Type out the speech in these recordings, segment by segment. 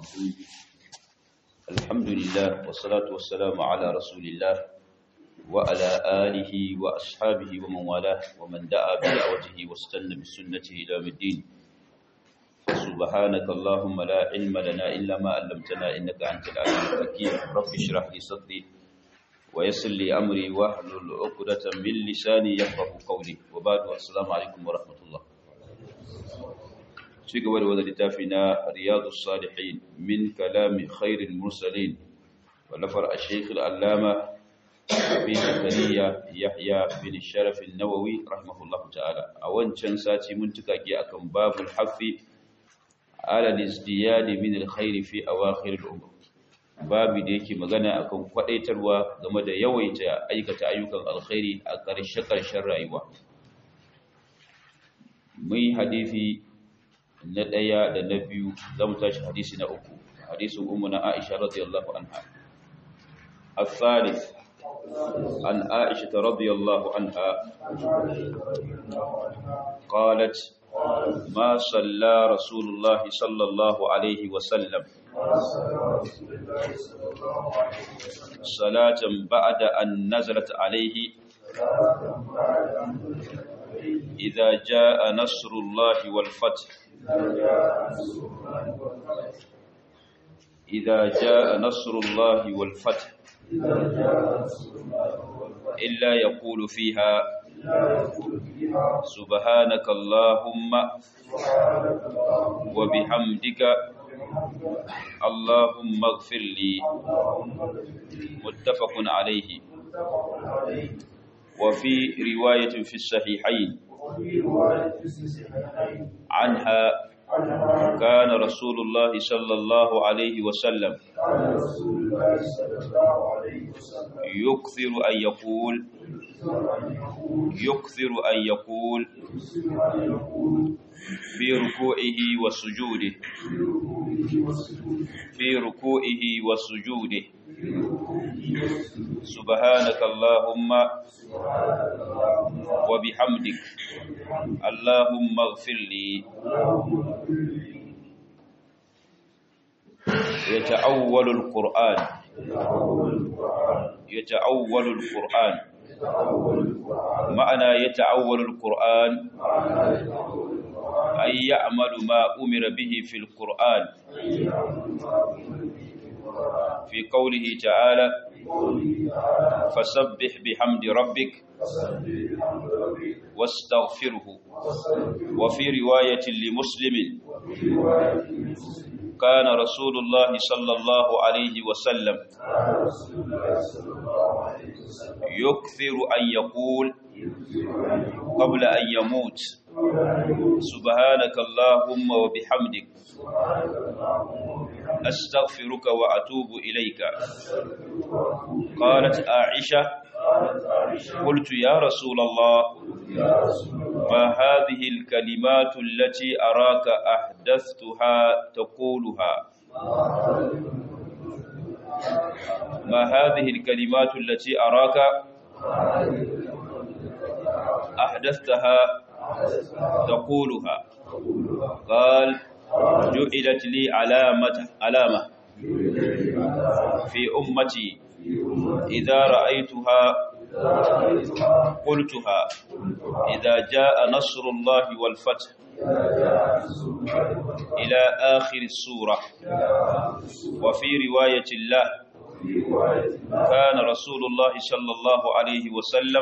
الرحيم الحمد لله والصلاة والسلام على رسول الله وعلى آله وأصحابه ومن والاه ومن دعا بدعوته واستنى بسنته إلى يوم الدين سبحانك اللهم لا علم لنا إلا ما علمتنا إنك أنت العليم الحكيم رب اشرح لي صدري ويسر لي أمري واحلل عقدة من لساني يفقهوا قولي وبعد السلام عليكم ورحمة الله ci gaba da wadda littafi na riyadu salihin min kalami khairul mursalin wallafar a shekul allama fi zakariya yahya bin sharafin nawawi rahimahullahu ta'ala a wancan sati mun tuka ke akan babul hafi ala lizdiyadi min alkhairi fi awakhir al-umr babu da yake magana akan kwadaitarwa game da yawaita aikata ayyukan alkhairi a ƙarshe ƙarshen rayuwa mai hadisi na ɗaya da na biyu za mu tashi hadisi na uku hadisin umu na aisha radiyallahu anha الثالث عن عائشة رضي الله عنها قالت ما صلى رسول الله صلى الله عليه وسلم صلاة بعد أن نزلت عليه إذا جاء نصر الله والفتح إذا جاء نصر الله والفتح إلا يقول فيها سبحانك اللهم وبحمدك اللهم اغفر لي متفق عليه وفي رواية في الصحيحين عنها كان رسول الله صلى الله عليه وسلم يكثر أن يقول يكثر أن يقول في ركوعه وسجوده في ركوعه وسجوده سبحانك اللهم وبحمدك اللهم اغفر لي يتأول القرآن يتأول القرآن معنى يتأول القرآن أي يعمل ما أمر به في القرآن في قوله تعالى فسبح بحمد ربك واستغفره وفي رواية لمسلم كان رسول الله صلى الله عليه وسلم يكثر أن يقول قبل أن يموت سبحانك اللهم وبحمدك أستغفرك وأتوب إليك قالت عائشة قلت يا رسول الله ما هذه الكلمات التي أراك أحدثتها تقولها ما هذه الكلمات التي أراك أحدثتها تقولها قال جعلت لي علامة علامة في أمتي إذا رأيتها قلتها إذا جاء نصر الله والفتح إلى آخر السورة وفي رواية الله كان رسول الله صلى الله عليه وسلم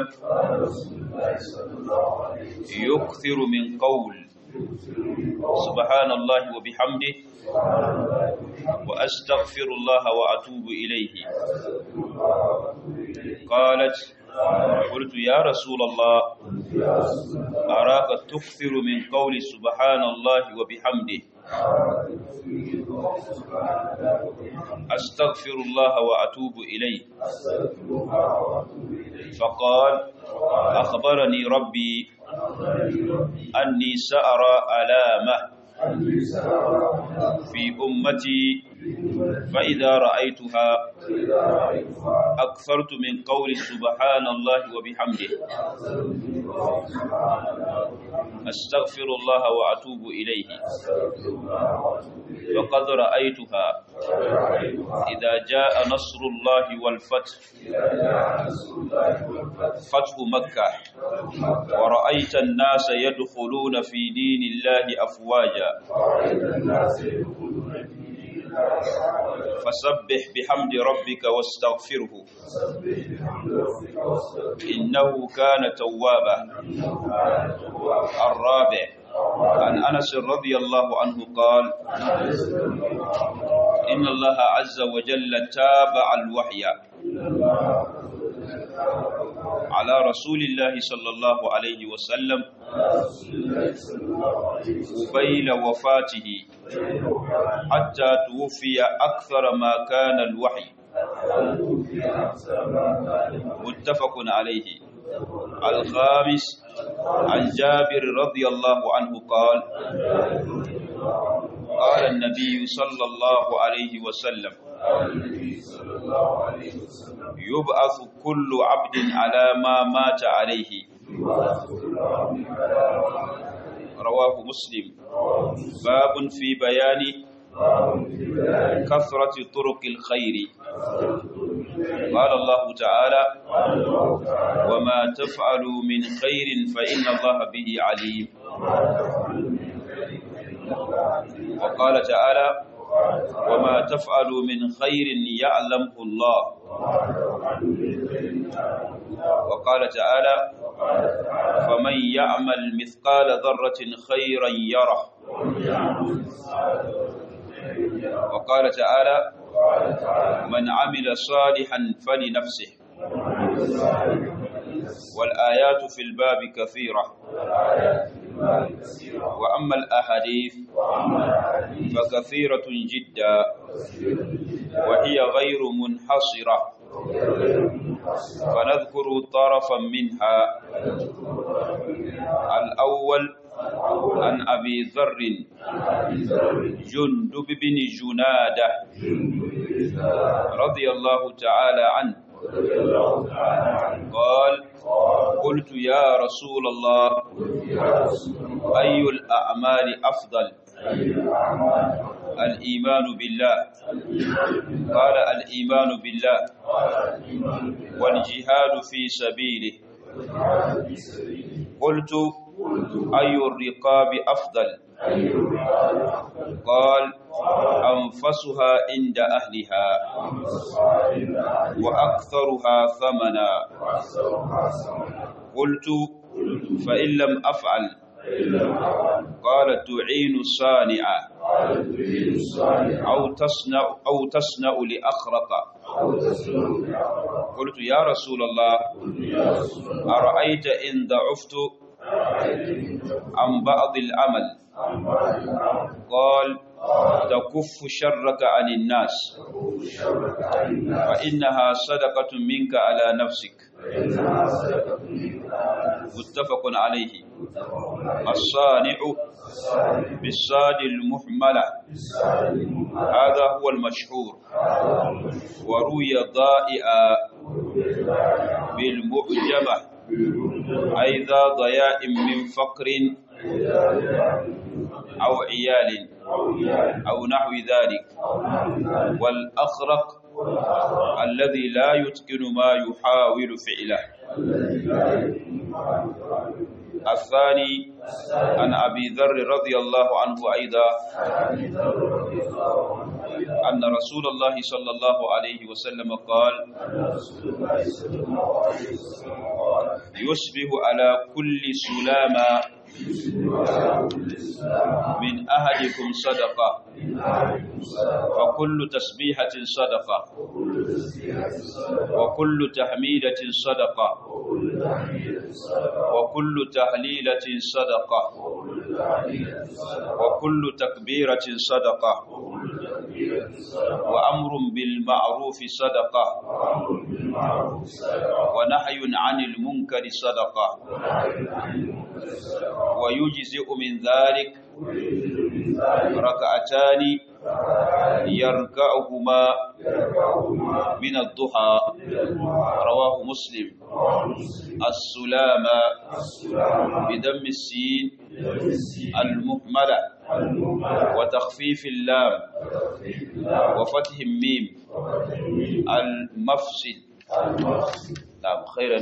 يكثر من قول سبحان الله وبحمده وأستغفر الله وأتوب إليه قالت قلت يا رسول الله أراك تكثر من قول سبحان الله وبحمده أستغفر الله وأتوب إليه فقال أخبرني ربي أني سأرى ألامه في أمتي فإذا رأيتها أكثرت من قول سبحان الله وبحمده أستغفر الله وأتوب إليه وقد رأيتها إذا جاء نصر الله والفتح فتح مكة ورأيت الناس يدخلون في دين الله أفواجا فسبح بحمد ربك واستغفره إنه كان توابا الرابع عن أنس رضي الله عنه قال إن الله عز وجل تابع الوحي على رسول الله صلى الله عليه وسلم قبيل وفاته حتى توفي أكثر ما كان الوحي متفق عليه الخامس عن جابر رضي الله عنه قال قال النبي صلى الله عليه وسلم يبعث كل عبد على ما مات عليه رواه مسلم باب في بيان كثرة طرق الخير قال الله تعالى وما تفعلوا من خير فإن الله به عليم وقال تعالى وما تفعلوا من خير يعلمه الله وقال تعالى فمن يعمل مثقال ذرة خيرا يره وقال تعالى من عمل صالحا فلنفسه والآيات في الباب كثيرة وأما الأحاديث فكثيرة جدا وهي غير منحصرة فنذكر طرفا منها الأول عن أبي ذر جندب بن جنادة رضي الله تعالى عنه قال قلت يا رسول الله أي الأعمال أفضل الإيمان بالله قال الإيمان بالله والجهاد في سبيله قلت أي الرقاب أفضل قال أنفسها عند أهلها وأكثرها ثمنا قلت فإن لم أفعل قال تعين الصانع أو تصنع أو تصنع لأخرق قلت يا رسول الله أرأيت إن ضعفت عن بعض العمل قال تكف شرك عن الناس فإنها صدقة منك على نفسك متفق عليه الصانع بالصاد المحملة هذا هو المشهور وروي ضائعا بالمعجمة أي ذا ضياء من فقر أو عيال أو نحو ذلك والأخرق الذي لا يتقن ما يحاول فعله الثاني عن أبي ذر رضي الله عنه أيضا أن رسول الله صلى الله عليه وسلم قال يصبح على كل سلامة من أهلكم صدقة وكل تسبيحة صدقة وكل تحميدة صدقة وكل تهليلة صدقة وكل تكبيرة صدقة وأمر بالمعروف صدقة ونهي عن المنكر صدقة ويجزئ من ذلك ركعتان يركعهما من الضحى رواه مسلم السلام بدم السين المهملة وتخفيف اللام وفتح الميم المفصل نعم خيرا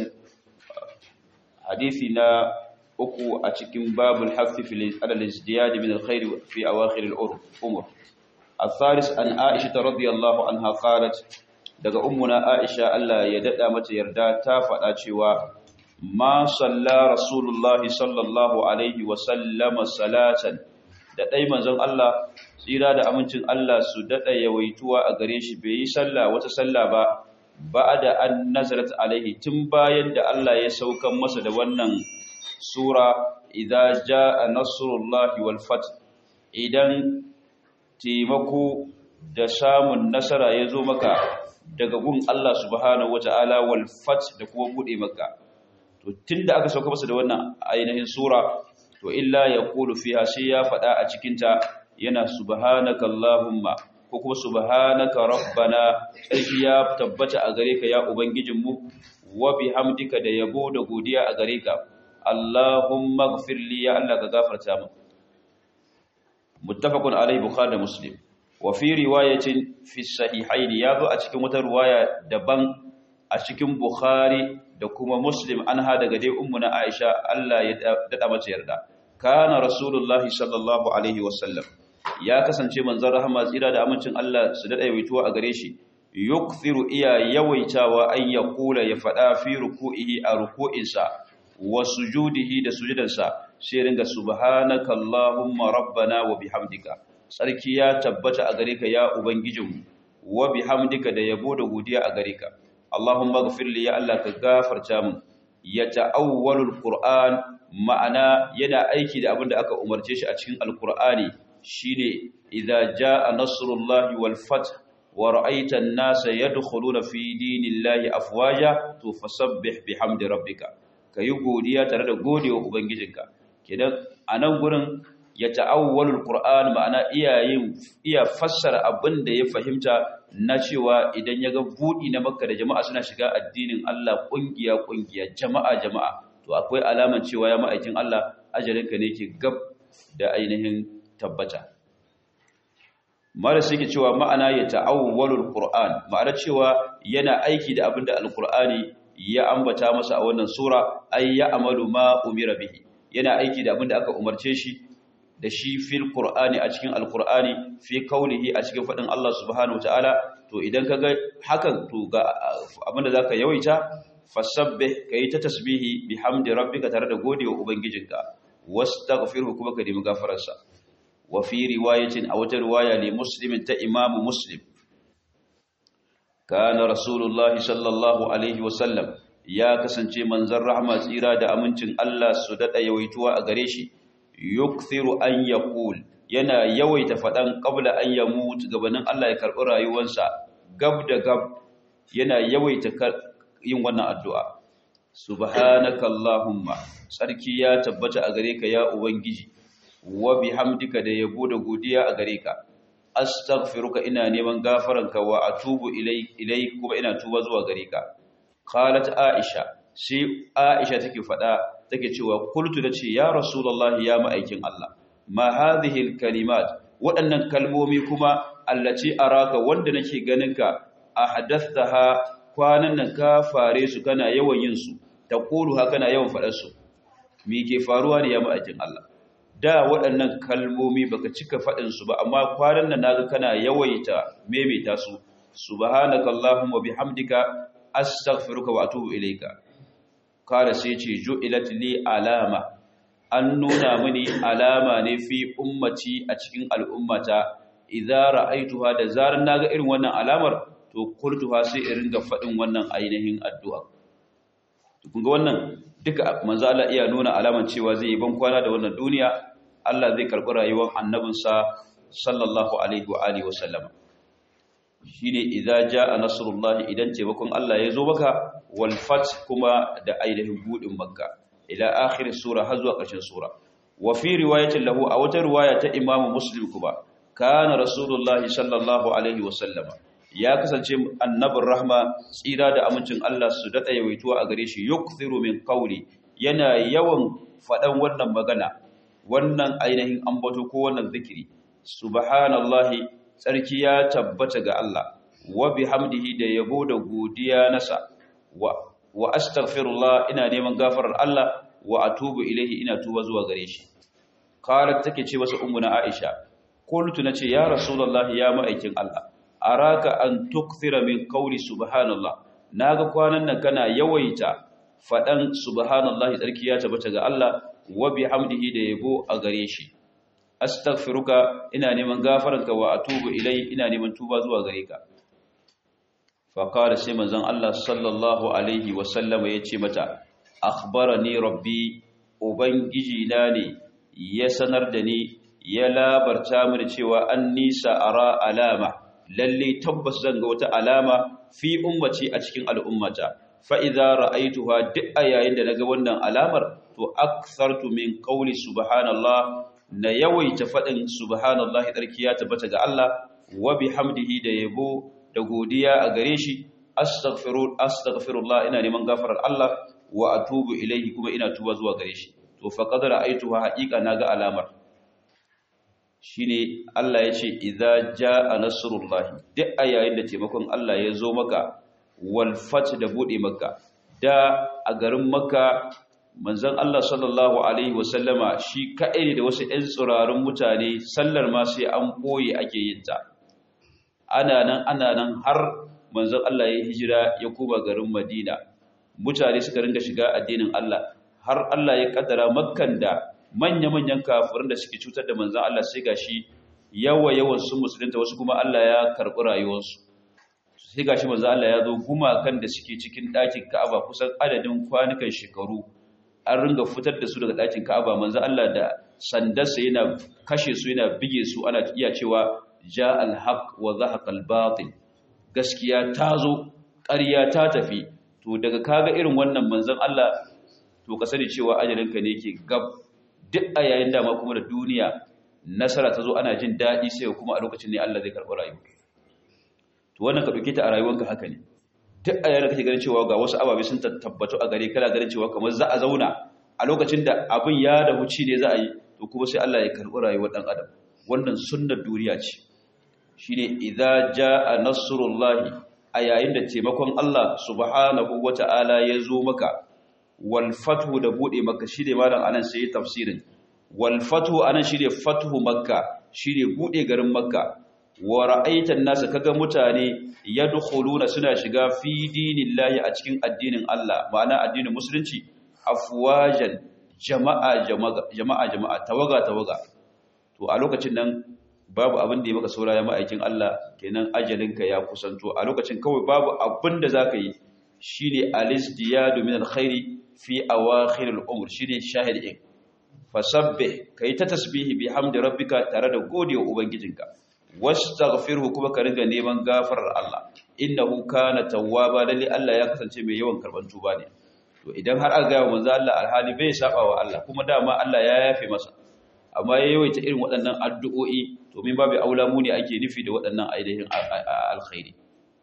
حديثنا uku a cikin babul hafi ala al-izdiyad min al-khair fi awakhir al-umur al-thalis an aisha radhiyallahu anha qalat daga ummuna aisha Allah ya dada mata yarda ta faɗa cewa ma salla rasulullah sallallahu alaihi wa sallama salatan da dai manzon Allah tsira da amincin Allah su dada yawaituwa a gare shi bai yi sallah wata sallah ba ba'da an nazarat alaihi tun bayan da Allah ya saukan masa da wannan sura idza jaa nasrullahi wal fath idan taimako da samun nasara ya zo maka daga gun Allah subhanahu wataala wal fath da kuma bude maka to tunda aka sauka masa da wannan ainihin sura to illa yaqulu fiha sai ya fada a cikin ta yana subhanaka allahumma ko kuma subhanaka rabbana sai ya tabbata a gare ka ya ubangijinmu wa bihamdika da yabo da godiya a gare ka Allahumma gfir li ya Allah ka gafarta min muttafaqun alayhi bukhari da muslim wa fi riwayatin fi sahihayn yazo a cikin wata riwaya daban a cikin bukhari da kuma muslim an ha daga dai ummuna aisha Allah ya dada mata yarda kana rasulullahi sallallahu alaihi wasallam ya kasance manzon rahama tsira da amincin Allah su dada yawaituwa a gare shi yukthiru iya yawaitawa an yaqula ya fada fi ruku'ihi a ruku'insa wa sujudihi da sujudansa sai ringa subhanaka allahumma rabbana wa bihamdika sarki ya tabbata a gare ka ya ubangijinmu wa bihamdika da yabo da godiya a gare ka allahumma ighfir li ya allah ka gafarta min ya ta'awwalul qur'an ma'ana yana aiki da abin da aka umarce shi a cikin alqur'ani shine idza jaa nasrullahi wal fath wa ra'aita an-nasa yadkhuluna fi dinillahi afwaja to fasabbih bihamdi rabbika ka yi godiya tare da godewa ubangijinka kenan a nan gurin ya ta'awwalul qur'an ma'ana iyayen iya fassara abin da ya fahimta na cewa idan ya ga budi na makka da jama'a suna shiga addinin Allah kungiya kungiya jama'a jama'a to akwai alaman cewa ya ma'aikin Allah ajalinka ne ke gab da ainihin tabbata mara suke cewa ma'ana ya ta'awwalul qur'an ma'ana cewa yana aiki da abin da alqur'ani ya ambata masa a wannan sura ay ya amalu ma umira bihi yana aiki da abin da aka umarce shi da shi fil qur'ani a cikin alqur'ani fi qawlihi a cikin fadin Allah subhanahu wataala to idan kaga hakan to ga abinda zaka yawaita fasabbih kai ta tasbihi bihamdi rabbika tare da godewa ubangijinka wastaghfirhu kuma ka nemi gafararsa wa fi riwayatin a wata riwaya ne muslimin ta imamu muslim kana rasulullahi sallallahu alaihi wasallam ya kasance manzon rahma tsira da amincin Allah su dada yawaituwa a gare shi yukthiru an yaqul yana yawaita fadan qabla an yamut gabanin Allah ya karbi rayuwarsa gab da gab yana yawaita yin wannan addu'a subhanakallahumma sarki ya tabbata a gare ka ya ubangiji wa bihamdika da yabo da godiya a gare ka astaghfiruka ina neman gafaranka wa atubu ilai kuma ina tuba zuwa gare ka qalat aisha sai aisha take fada take cewa kultu dace ya rasulullahi ya ma'aikin Allah ma hadhihi alkalimat waɗannan kalmomi kuma allaci araka wanda nake ganin ka ahdathaha kwanan nan ka fare su kana yawan yin su taqulu haka kana yawan fadar su me ke faruwa ne ya ma'aikin Allah da waɗannan kalmomi baka cika faɗin su ba amma kwanan nan naga kana yawaita maimaita su subhanakallahumma bihamdika astaghfiruka wa atubu ilayka kada sai ce ju'ilat li alama an nuna mini alama ne fi ummati a cikin al'ummata idza ra'aituha da zaran naga irin wannan alamar to qultuha sai in ringa faɗin wannan ainihin addu'a to kun ga wannan duka manzo Allah iya nuna alaman cewa zai yi ban kwana da wannan duniya Allah zai karɓi rayuwar annabinsa sallallahu alaihi wa alihi wasallam shine idza jaa nasrullahi idan taimakon Allah ya zo maka wal fath kuma da ainihin budin makka ila akhir sura har zuwa ƙarshen sura wa fi riwayatin lahu a wata riwaya ta Imam Muslim kuma kana Rasulullahi sallallahu alaihi wasallama ya kasance annabin rahma tsira da amincin Allah su dada yawaituwa a gare shi yukthiru min qawli yana yawan fadan wannan magana wannan ainihin ambato ko wannan zikiri subhanallahi tsarki ya tabbata ga Allah wa bihamdihi da yabo da godiya nasa wa wa astaghfirullah ina neman gafarar Allah wa atubu ilaihi ina tuba zuwa gare shi qalat take ce masa ummuna Aisha qultu nace ya rasulullahi ya ma'aikin Allah araka an tukthira min qawli subhanallah naga kwanan nan kana yawaita fadan subhanallahi tsarki ya tabbata ga Allah wa bihamdihi da yabo a gare shi astaghfiruka ina neman gafaranka wa atubu ilai ina neman tuba zuwa gare ka fa qala sai manzon Allah sallallahu alaihi wa sallama yace mata akhbarani rabbi ubangiji na ne ya sanar da ni ya labarta mini cewa an nisa ara alama lalle tabbas zan ga wata alama fi ummati a cikin al'ummata fa idza ra'aytuha duk a yayin da naga wannan alamar to akthartu min qawli subhanallah na yawaita fadin subhanallahi tsarki ya tabbata ga Allah wa bihamdihi da yabo da godiya a gare shi astaghfiru astaghfirullah ina neman gafarar Allah wa atubu ilayhi kuma ina tuba zuwa gare shi to fa qad ra'aytuha haqiqa naga alamar shine Allah ya ce idza jaa nasrullahi duk a yayin da taimakon Allah ya zo maka wal fath da bude maka da a garin maka manzon Allah sallallahu alaihi wasallama shi kadai ne da wasu ɗan tsirarun mutane sallar ma sai an koyi ake yin ta ana nan ana nan har manzon Allah ya hijira ya koma garin Madina mutane suka ringa shiga addinin Allah har Allah ya kaddara makkan da manya-manyan kafirin da suke cutar da manzan Allah sai gashi yawa yawan sun musulunta wasu kuma Allah ya karɓi rayuwarsu sai gashi manzan Allah ya zo gumakan da suke cikin ɗakin Ka'aba kusan adadin kwanukan shekaru an ringa fitar da su daga ɗakin Ka'aba manzan Allah da sandarsa yana kashe su yana bige su ana iya cewa ja al-haq wa zahaqa al-batil gaskiya ta zo ƙarya ta tafi to daga kaga irin wannan manzan Allah to ka sani cewa ajalinka ne ke gab duk a yayin dama kuma da duniya nasara ta zo ana jin daɗi sai kuma a lokacin ne Allah zai karɓi rayuwa to wannan ka ɗauke ta a rayuwanka haka ne duk a yayin da kake ganin cewa ga wasu ababe sun tabbatu a gare kana ganin cewa kamar za a zauna a lokacin da abin ya da huci ne za a yi to kuma sai Allah ya karɓi rayuwar ɗan adam wannan sunnar duniya ce shine idza jaa nasrullahi a yayin da taimakon Allah subhanahu wata'ala ya zo maka wal fathu da bude maka shine malam anan sai tafsirin wal fathu anan shine fathu makka shine bude garin makka wa ra'aitan nasa kaga mutane yadkhuluna suna shiga fi dinillahi a cikin addinin Allah ma'ana addinin musulunci afwajan jama'a jama'a jama'a jama'a tawaga tawaga to a lokacin nan babu abin da ya maka saura ya ma'aikin Allah kenan ajalinka ya kusanto a lokacin kawai babu abin da zaka yi shine alisdiyadu min alkhairi fi awakhir al-umr shine shahid in fasabbih kai ta tasbihi bihamdi rabbika tare da godiya ubangijinka wastaghfirhu kuma ka riga neman gafarar Allah innahu kana tawwaba lalle Allah ya kasance mai yawan karban tuba ne to idan har aka ga manzo Allah alhali bai saba wa Allah kuma dama Allah ya yafe masa amma ya yawaita irin waɗannan addu'o'i domin babu aula mu ne ake nufi da waɗannan ainihin alkhairi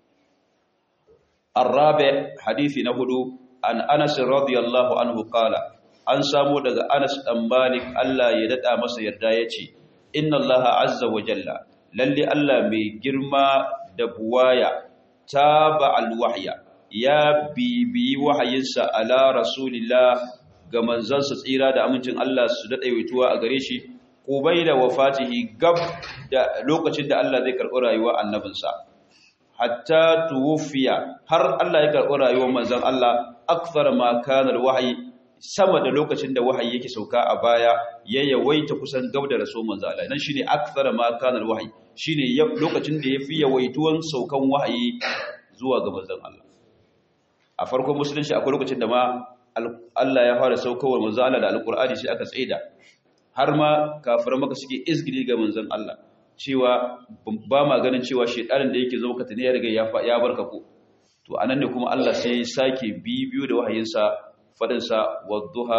الرابع حديث نهدو عن أنس رضي الله عنه قال an samu daga Anas dan Malik Allah ya dada masa yarda yace inna Allah azza wa jalla lalle Allah mai girma da buwaya taba alwahya ya bibi wahayinsa ala rasulillah ga manzansa tsira da amincin Allah su dada yaituwa a gare shi da wafatihi gab da lokacin da Allah zai karɓi rayuwar annabinsa hatta tuwfiya har Allah ya karɓi rayuwar manzon Allah akthar ma kana alwahyi sama da lokacin da wahayi yake sauka a baya ya yawaita kusan gab da rasul manzon Allah nan shine akthar ma kana alwahyi shine lokacin da yafi yawaituwan saukan wahayi zuwa ga manzon Allah a farkon musulunci akwai lokacin da ma Allah ya fara saukawar manzon Allah da alqur'ani sai aka tsaida har ma kafiran maka suke izgili ga manzon Allah cewa ba ma ganin cewa shedanin da yake zo maka tane ya riga ya barka ko to anan ne kuma Allah sai ya sake bibiyo da wahayinsa fadin sa wadduha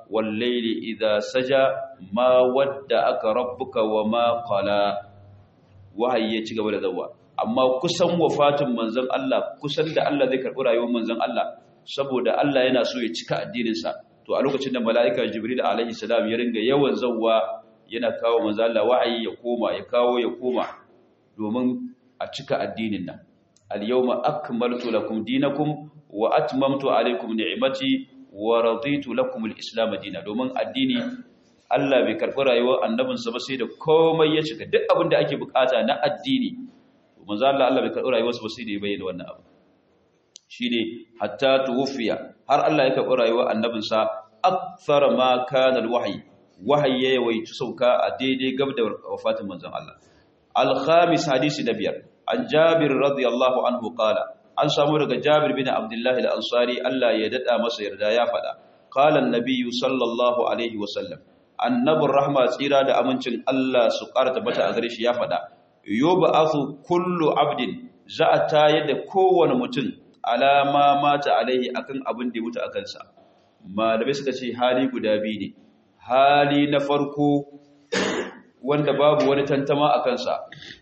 wal layli idha saja ma wadda'aka rabbuka wa ma qala wahayi ya ci gaba da zawa amma kusan wafatin manzon Allah kusan da Allah zai karbi rayuwar manzon Allah saboda Allah yana so ya cika addinin sa to a lokacin da mala'ika jibril alaihi salam ya ringa yawan zawa yana kawo manzon Allah wahayi ya koma ya kawo ya koma domin a cika addinin nan al-yawma akmaltu lakum dinakum wa atmamtu alaykum ni'mati wa raditu lakum al-islam dinan domin addini Allah bai karɓi rayuwar annabinsa ba sai da komai ya cika duk abin da ake bukata na addini manzo Allah Allah bai karɓi rayuwarsa ba sai da ya bayyana wannan abu shine hatta tuwfiya har Allah ya karɓi rayuwar annabinsa akthar ma kana al-wahyi wahayi ya yawaitu sauka a daidai gab da wafatin manzon Allah al-khamis hadisi na biyar an Jabir radiyallahu anhu qala an samu daga Jabir bin Abdullah al-Ansari Allah ya dada masa yarda ya faɗa qala an-nabiy sallallahu alaihi wa sallam annabin rahma tsira da amincin Allah su ƙara tabbata a gare shi ya faɗa yoba asu kullu abdin za a tayar da kowane mutum alama mata alaihi akan abin da ya mutu a kansa malamai suka ce hali guda biyu ne hali na farko wanda babu wani tantama a kansa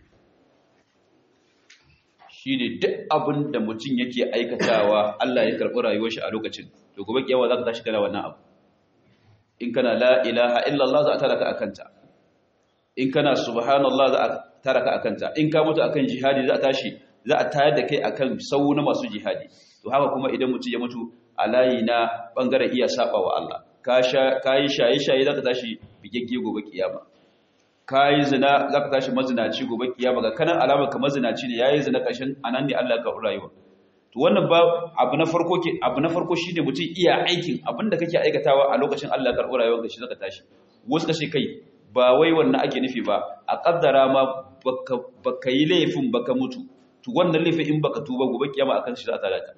shi ne duk abin da mutum yake aikatawa Allah ya karɓi rayuwar shi a lokacin to gobe kiyawa za ka tashi kana wannan abu in kana la ilaha illallah za a taraka akanta in kana subhanallah za a taraka akanta in ka mutu akan jihadi za a tashi za a tayar da kai akan sau na masu jihadi to haka kuma idan mutum ya mutu a layi na bangaren iya saba wa Allah ka yi shaye-shaye za ka tashi bigegge gobe kiyama ka yi zina za ka tashi mazinaci gobe kiyama ga kanan alamar ka mazinaci ne ya yi zina ƙarshen anan ne Allah ka rayuwa to wannan ba abu na farko ke abu na farko shine mutum iya aikin abinda kake aikatawa a lokacin Allah karɓo rayuwarka shi zaka tashi wasu kashe kai ba wai wannan ake nufi ba a kaddara ma baka baka yi laifin baka mutu to wannan laifin in baka tuba gobe kiyama akan shi za ta lata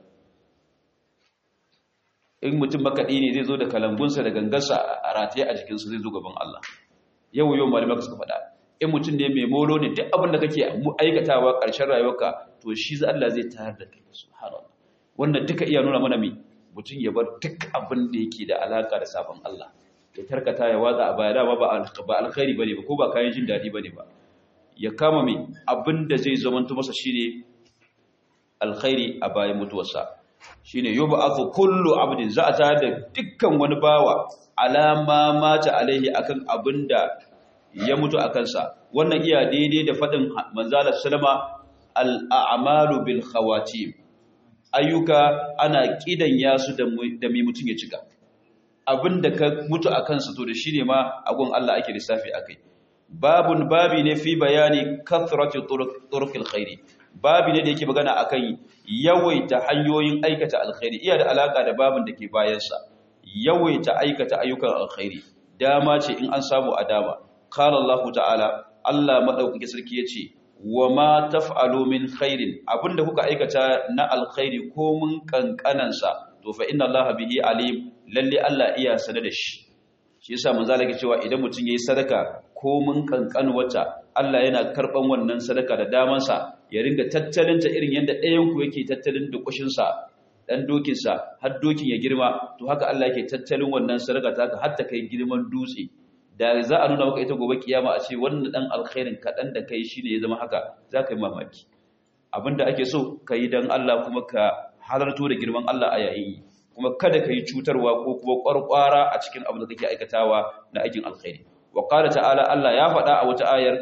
in mutum makaɗi ne zai zo da kalangunsa da gangarsa a rataye a jikinsa zai zo gaban Allah yau yau malamai suka faɗa in mutum ne mai molo ne duk abin da kake aikatawa ƙarshen rayuwarka to shi za Allah zai tayar da kai subhanallah wannan duka iya nuna mana me mutum ya bar duk abin da yake da alaka da sabon Allah ya tarkata ya watsa a baya dama ba ba alkhairi bane ba ko ba kayan jin dadi bane ba ya kama me abin da zai zamanto masa shine alkhairi a bayan mutuwarsa shine yub'athu kullu abdin za a tayar da dukkan wani bawa alama mata alaihi akan abinda ya mutu a kansa wannan iya daidai da faɗin manzalar salama al'amalu bil khawatim ayyuka ana ƙidan yasu da mai mutum ya cika abinda ka mutu a kansa to da shi ne ma agun Allah ake lissafi a kai babun babi ne fi bayani kathratu turqil khairi babi ne da yake magana akan yawaita hanyoyin aikata alkhairi iya da alaka da babin da ke bayansa yawaita aikata ayyukan alkhairi dama ce in an samu a dama qala Allah ta'ala Allah madaukake sarki yace wa ma taf'alu min khairin abinda kuka aikata na alkhairi ko mun kankanan sa to fa inna Allah bihi alim lalle Allah iya sanar da shi shi yasa manzo Allah cewa idan mutum yayi sadaka ko mun kankan wata Allah yana karban wannan sadaka da daman sa ya ringa tattalin ta irin yanda ɗayan ku yake tattalin da kushin sa dan dokin sa har dokin ya girma to haka Allah yake tattalin wannan sadaka ta haka har ta kai girman dutse da za a nuna maka ita gobe kiyama a ce wannan dan alkhairin kaɗan da kai shine ya zama haka za ka yi mamaki abinda ake so ka yi don Allah kuma ka halarto da girman Allah a yayin yi kuma kada ka yi cutarwa ko kuma ƙwarƙwara a cikin abin da kake aikatawa na aikin alkhairi wa qala ta'ala Allah ya faɗa a wata ayar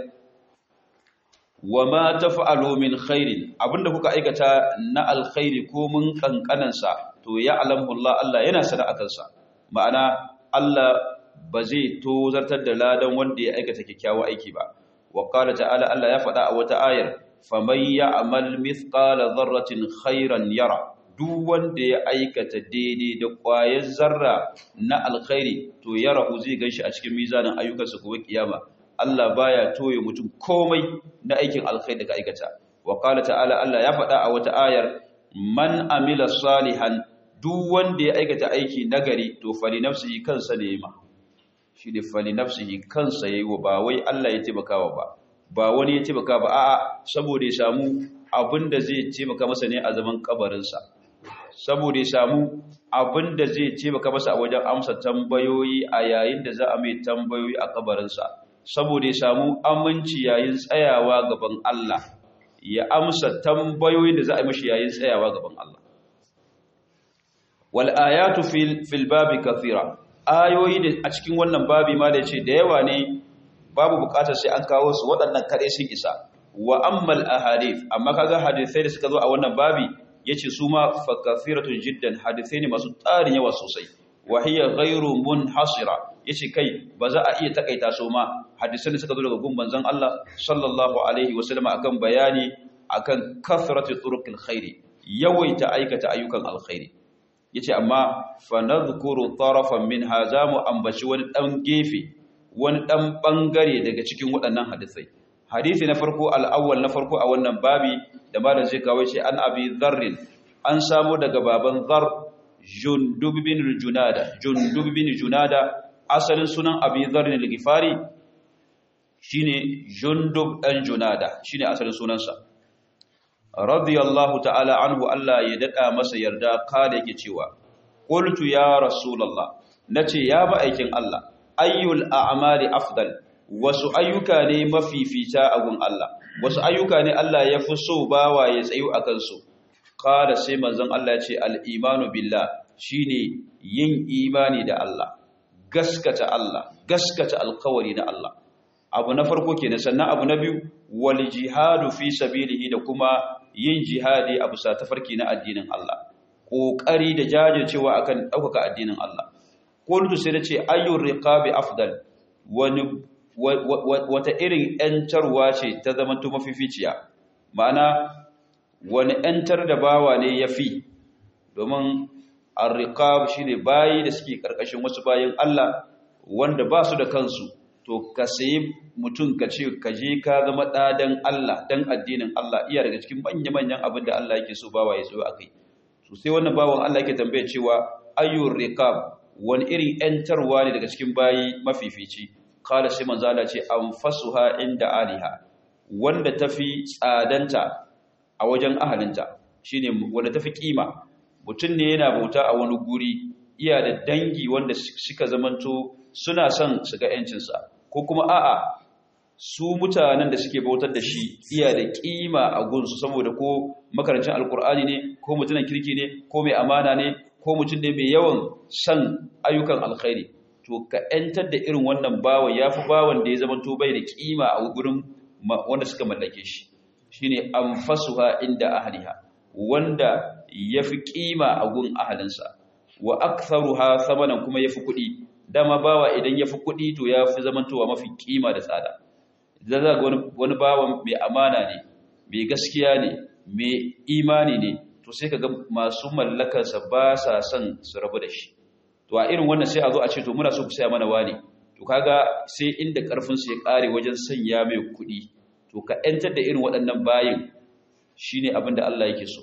wa ma taf'alu min khairin abinda kuka aikata na alkhairi ko mun kankanan sa to ya alamu Allah Allah yana sana akan sa ma'ana Allah ba zai tozartar da ladan wanda ya aikata kyakkyawan aiki ba wa qala ta'ala Allah ya faɗa a wata ayar faman ya'mal mithqala dharratin khairan yara duk wanda ya aikata daidai da ƙwayar zarra na alkhairi to yarahu zai ganshi a cikin mizanin ayyukansa gobe kiyama Allah baya toye mutum komai na aikin alkhairi da ka aikata wa qala ta'ala Allah ya faɗa a wata ayar man amila salihan duk wanda ya aikata aiki nagari to fali nafsihi kansa ne ma shi ne fali nafsihi kansa yayi wa ba wai Allah ya taimakawa ba ba wani ya taimaka ba a'a saboda ya samu abin da zai taimaka masa ne a zaman kabarinsa saboda ya samu abin da zai taimaka masa a wajen amsa tambayoyi a yayin da za a mai tambayoyi a kabarinsa saboda ya samu aminci yayin tsayawa gaban Allah ya amsa tambayoyin da za a yi mashi yayin tsayawa gaban Allah wal ayatu fil fil babi kathira ayoyi da a cikin wannan babi ma da yace da yawa ne babu bukatar sai an kawo su waɗannan kare sun isa wa ammal ahadith amma kaga hadisai da suka zo a wannan babi yace su ma fa kathiratun jiddan hadisai ne masu tarin yawa sosai wa hiya ghairu munhasira yace kai ba za a iya takaita su ma hadisan da suka zo daga gun manzon Allah sallallahu alaihi wasallam akan bayani akan kathratu turuqil khairi yawaita aikata ayyukan alkhairi yace amma fa nadhkuru tarafan min hazamu ambaci wani dan gefe wani dan bangare daga cikin waɗannan hadisai hadisi na farko al-awwal na farko a wannan babi da malam zai kawo shi an abi dharr an samu daga baban dhar jundub bin junada jundub bin junada asalin sunan abi dharr al-ghifari shine jundub dan junada shine asalin sunansa radiyallahu ta'ala anhu Allah ya dada masa yarda kale yake cewa qultu ya rasulullah nace ya ba aikin Allah ayyul a'mali afdal wasu ayyuka ne mafifita a gun Allah wasu ayyuka ne Allah ya fi so bawa ya tsayu akan su kala sai manzon Allah ya ce al-imanu billah shine yin imani da Allah gaskata Allah gaskata alkawari na Allah abu na farko kenan sannan abu na biyu wal jihadu fi sabilihi da kuma yin jihadi a bisa tafarki na addinin Allah kokari da jajircewa akan daukaka addinin Allah qultu sai nace ayyur riqabi afdal wani wata irin yantarwa ce ta zama to mafificiya ma'ana wani yantar da bawa ne yafi domin ar-riqab shine bayi da suke karkashin wasu bayin Allah wanda ba su da kansu to ka sayi mutum ka ce ka je ka zama ɗadan Allah dan addinin Allah iya daga cikin manya-manyan abin da Allah yake so bawa ya zo a kai so sai wannan bawan Allah yake tambaya cewa ayyur riqab wani irin yantarwa ne daga cikin bayi mafifici kala sai manzo Allah ce anfasuha inda aliha wanda tafi tsadanta a wajen ahalinta shine wanda tafi kima mutum ne yana bauta a wani guri iya da dangi wanda suka zamanto suna son su ga yancinsa ko kuma a'a su mutanen da suke bautar da shi iya da kima a gunsu saboda ko makarancin alkur'ani ne ko mutumin kirki ne ko mai amana ne ko mutum ne mai yawan son ayyukan alkhairi to ka yantar da irin wannan bawan yafi bawan da ya zama to bai da kima a gurin wanda suka mallake shi shine anfasuha inda ahliha wanda yafi kima a gun ahalinsa wa aktharuha thamanan kuma yafi kuɗi dama bawa idan yafi kuɗi to yafi zamantowa mafi kima da tsada idan za ga wani bawan mai amana ne mai gaskiya ne mai imani ne to sai kaga masu mallakarsa ba sa son su rabu da shi to a irin wannan sai a zo a ce to muna so ku saya mana wani to kaga sai inda karfin su ya kare wajen sanya mai kuɗi to ka yantar da irin waɗannan bayin shine abin da Allah yake so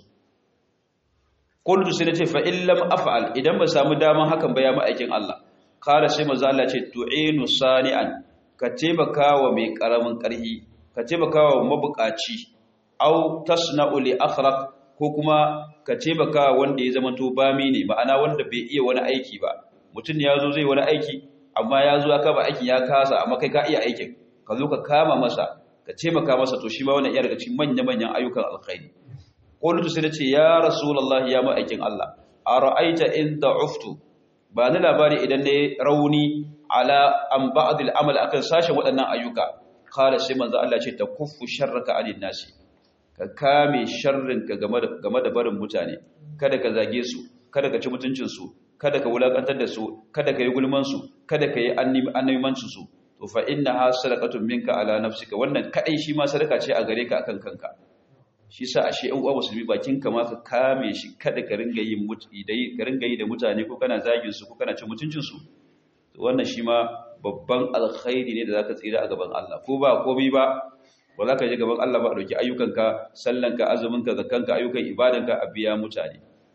qultu sai nace fa in lam af'al idan ba samu daman hakan ba ya ma'aikin Allah kala sai manzo Allah ce tu'inu sani'an ka taimakawa mai karamin karhi ka taimakawa mabukaci aw tasna'u li akhraq ko kuma ka taimakawa wanda ya zamanto bami ne ma'ana wanda bai iya wani aiki ba mutum ya zo zai wani aiki amma ya zo aka ba aikin ya kasa amma kai ka iya aikin ka zo ka kama masa ka taimaka masa to shi ma wannan iya daga cikin manya-manyan ayyukan alkhairi qultu sai nace ya rasulullahi ya ma'aikin Allah ara'aita in da'uftu ba ni labari idan ne rauni ala an ba'd al-amal akan sashen waɗannan ayyuka qala sai manzo Allah ce ta kuffu sharraka alin nasi ka kame sharrinka game da game da barin mutane kada ka zage su kada ka ci mutuncin su kada ka wulakantar da su kada ka yi gulman su kada ka yi annabimancin su to fa innaha sadaqatun minka ala nafsika wannan kadai shi ma sadaka ce a gare ka akan kanka shi sa ashe ɗan uwa musulmi bakin ka ma ka kame shi kada ka ringa yin dai ka ringa yi da mutane ko kana zagin su ko kana cin mutuncin su to wannan shi ma babban alkhairi ne da zaka tsira a gaban Allah ko ba komai ba ba za ka je gaban Allah ba a dauki ayyukanka sallanka azuminka zakkanka ayyukan ibadanka a biya mutane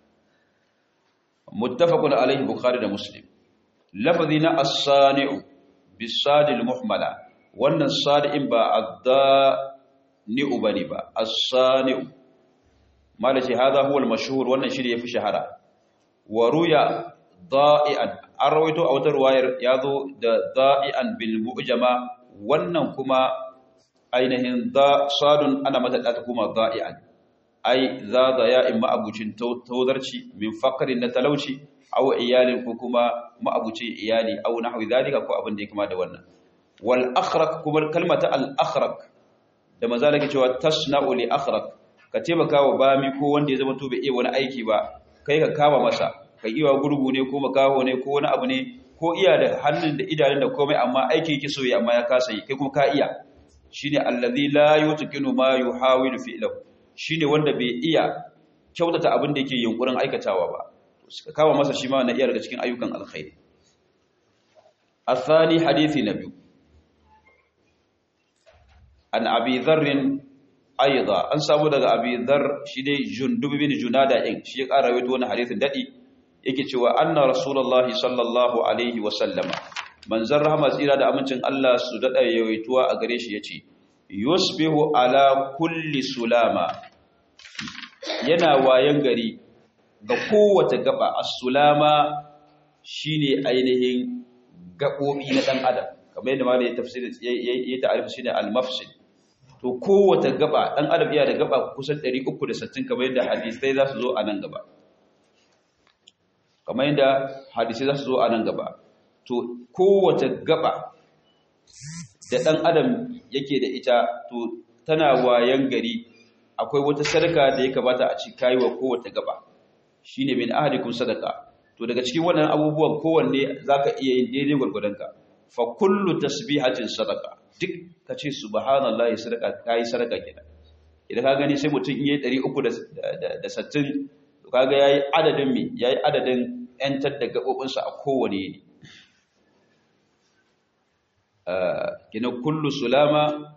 muttafaqun alaihi bukhari da muslim lafazi na as-sani'u bisadil muhmala wannan sadi'in ba adda ni'u bane ba as-sani'u malaci hadha huwa al-mashhur wannan shi yafi shahara wa ruya da'ian an rawaito a wata ruwayar yazo da da'ian bil mu'jama wannan kuma ainihin da sadun ana mata da ta kuma da'ian ai za da ya in ma'abucin taudarci min faqrin na talauci aw iyalin ko kuma ma'abucin iyali aw nahwi zalika ko abin da ya kama da wannan wal akhraq kuma kalmata al akhraq da maza lake cewa tasna'u li akhraq ka taimaka wa bami ko wanda ya zama to bai iya wani aiki ba kai ka kama masa ka iya gurgu ne ko makaho ne ko wani abu ne ko iya da hannun da idanun da komai amma aiki yake so ya amma ya kasa yi kai kuma ka iya shine allazi la yutqinu ma yuhawilu fi'lahu shine wanda bai iya kyautata abin da yake yunkurin aikatawa ba suka kama masa shi ma na iya daga cikin ayyukan alkhairi athani hadisi na biyu an abi dharrin aiza an samu daga abi dhar shi dai jundub bin junada in shi ya ƙara rawaito wannan hadisin dadi yake cewa anna rasulullahi sallallahu alaihi wa sallama manzon rahama tsira da amincin Allah su dada yawaituwa a gare shi yace yusbihu ala kulli sulama yana wayan gari ga kowace gaba as-sulama shine ainihin gabobi na dan adam kamar yadda malai tafsiri yayi ta'arifi shine al-mafsid to kowace gaba dan adam yana da gaba kusan 360 kamar yadda hadisai za su zo a nan gaba kamar yadda hadisai za su zo a nan gaba to kowace gaba da ɗan adam yake da ita to tana wayan gari akwai wata sadaka da ya kamata a ci kayi wa kowace gaba shine min ahadikum sadaka to daga cikin wannan abubuwan kowanne zaka iya yin daidai gwargwadonka fa kullu tasbihatin sadaka duk kace subhanallahi sadaka kai sadaka kenan idan ka gani sai mutum yayi 360 to kaga yayi adadin me yayi adadin yantar da gabobinsa a kowane ne kina kullu sulama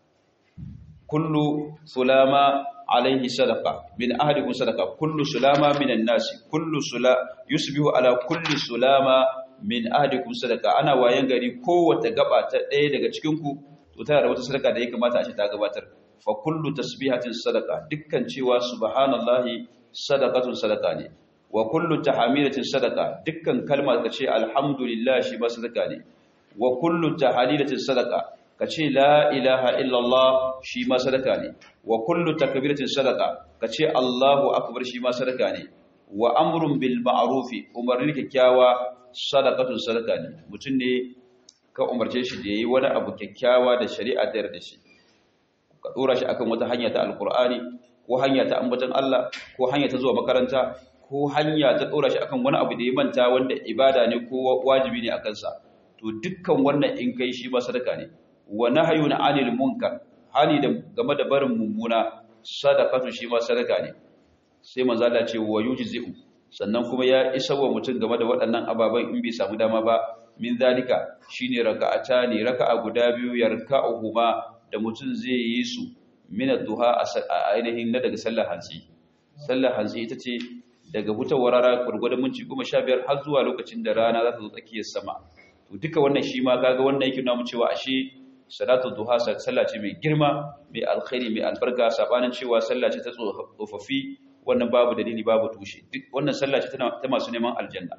kullu sulama alaihi sadaqa min ahadikum sadaqa kullu sulama minan nasi kullu sula yusbihu ala kulli sulama min ahadikum sadaqa ana wayan gari kowace gaba ta ɗaya daga cikin ku to tana da wata sadaka da ya kamata a ce ta gabatar fa kullu tasbihatin sadaqa dukkan cewa subhanallahi sadaqatun sadaqa ne wa kullu tahmidatin sadaqa dukkan kalma ka ce alhamdulillah shi ba sadaka ne wa kullu tahlilatin sadaqa kace la ilaha illallah shi ma sadaka ne wa kullu takbiratin sadaqa kace Allahu akbar shi ma sadaka ne wa amrun bil ma'rufi umarni kyakkyawa sadaqatun sadaka ne mutun ne ka umarce shi da yayi wani abu kyakkyawa da shari'a ta yarda shi ka dora shi akan wata hanya ta alqur'ani ko hanya ta ambaton Allah ko hanya ta zuwa makaranta ko hanya ta dora shi akan wani abu da ya manta wanda ibada ne ko wajibi ne akan sa to dukkan wannan in kai shi ba sadaka ne wa nahyun 'anil munkar hani da game da barin mummuna sadaqatu shi ma sadaka ne sai manzo Allah ce wa yujzi'u sannan kuma ya isa wa mutum game da waɗannan ababan in bai samu dama ba min zalika shine raka'ata ne raka'a guda biyu yarka'uhuma da mutum zai yi su min ad-duha a ainihin na daga sallar hansi sallar hansi ita ce daga hutawar rana gurgurdan minti 15 har zuwa lokacin da rana za ta zo tsakiyar sama to duka wannan shi ma kaga wannan yake nuna mu cewa ashe salatu duha sallah ce mai girma mai alkhairi mai albarka sabanin cewa sallah ce ta tsofaffi wannan babu dalili babu tushe duk wannan sallah ce ta masu neman aljanna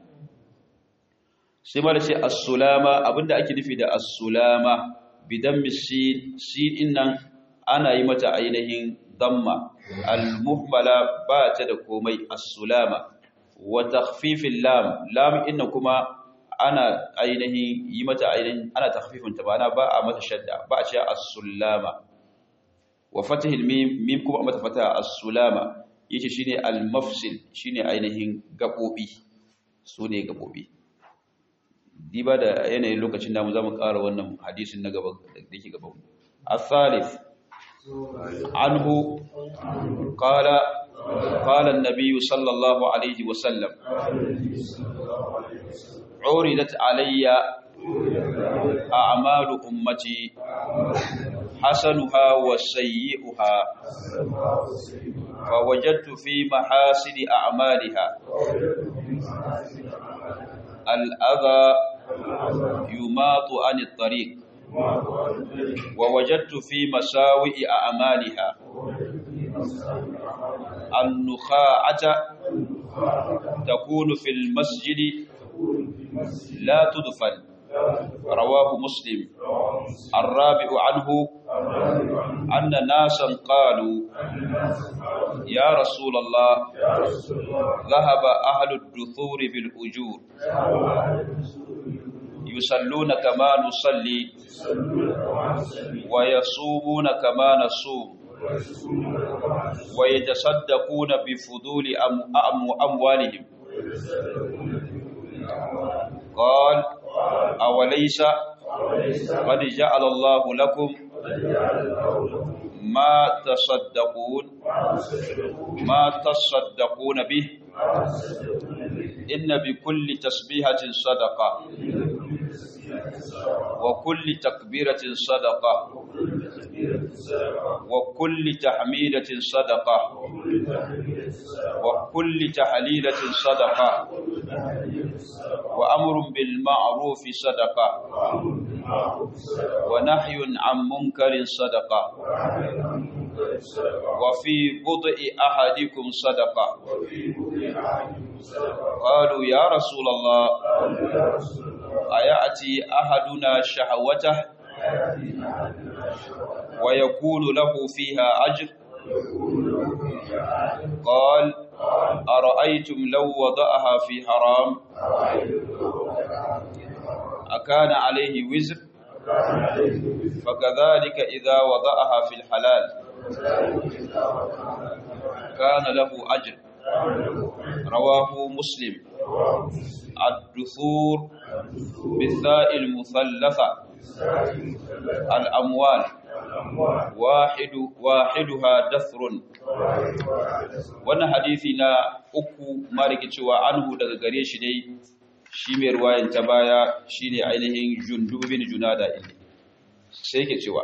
sai ma da ce as-sulama abinda ake nufi da as-sulama bidan misin sin nan ana yi mata ainihin damma al-muhmala ba ta da komai as-sulama wa takhfifil lam lam inna kuma ana ainihin yi mata ainihin ana takhfifin ta bana ba a mata shadda ba a ce as-sulama wa fatihil mim mim kuma mata fata as-sulama yace shine al-mafsil shine ainihin gabobi sune gabobi diba da yanayin lokacin da mu zamu ƙara wannan hadisin na gaba da yake gaba as-salif anhu qala قال النبي صلى الله عليه وسلم عرضت علي أعمال أمتي حسنها وسيئها فوجدت في محاسن أعمالها الأذى يماط عن الطريق ووجدت في مساوئ أعمالها النخاعة تكون في المسجد لا تدفن رواه مسلم الرابع عنه أن ناسا قالوا يا رسول الله ذهب أهل الدثور بالأجور يصلون كما نصلي ويصومون كما نصوم ويتصدقون بفضول أموالهم قال أوليس قد جعل الله لكم ما تصدقون ما تصدقون به إن بكل تسبيحة صدقة وكل تكبيرة صدقة وكل تحميدة صدقة وكل تحليلة صدقة وأمر بالمعروف صدقة ونحي عن منكر صدقة وفي بضع أحدكم صدقة قالوا يا رسول الله أيأتي أحدنا شهوته ويكون له فيها أجر قال أرأيتم لو وضعها في حرام أكان عليه وزر فكذلك إذا وضعها في الحلال كان له أجر رواه مسلم الدثور بالثاء المثلثة الأموال واحد واحدها دثر wannan hadisi na uku maliki cewa anhu daga gare shi dai shi mai ruwayan ta baya shine ainihin jundub bin junada sai yake cewa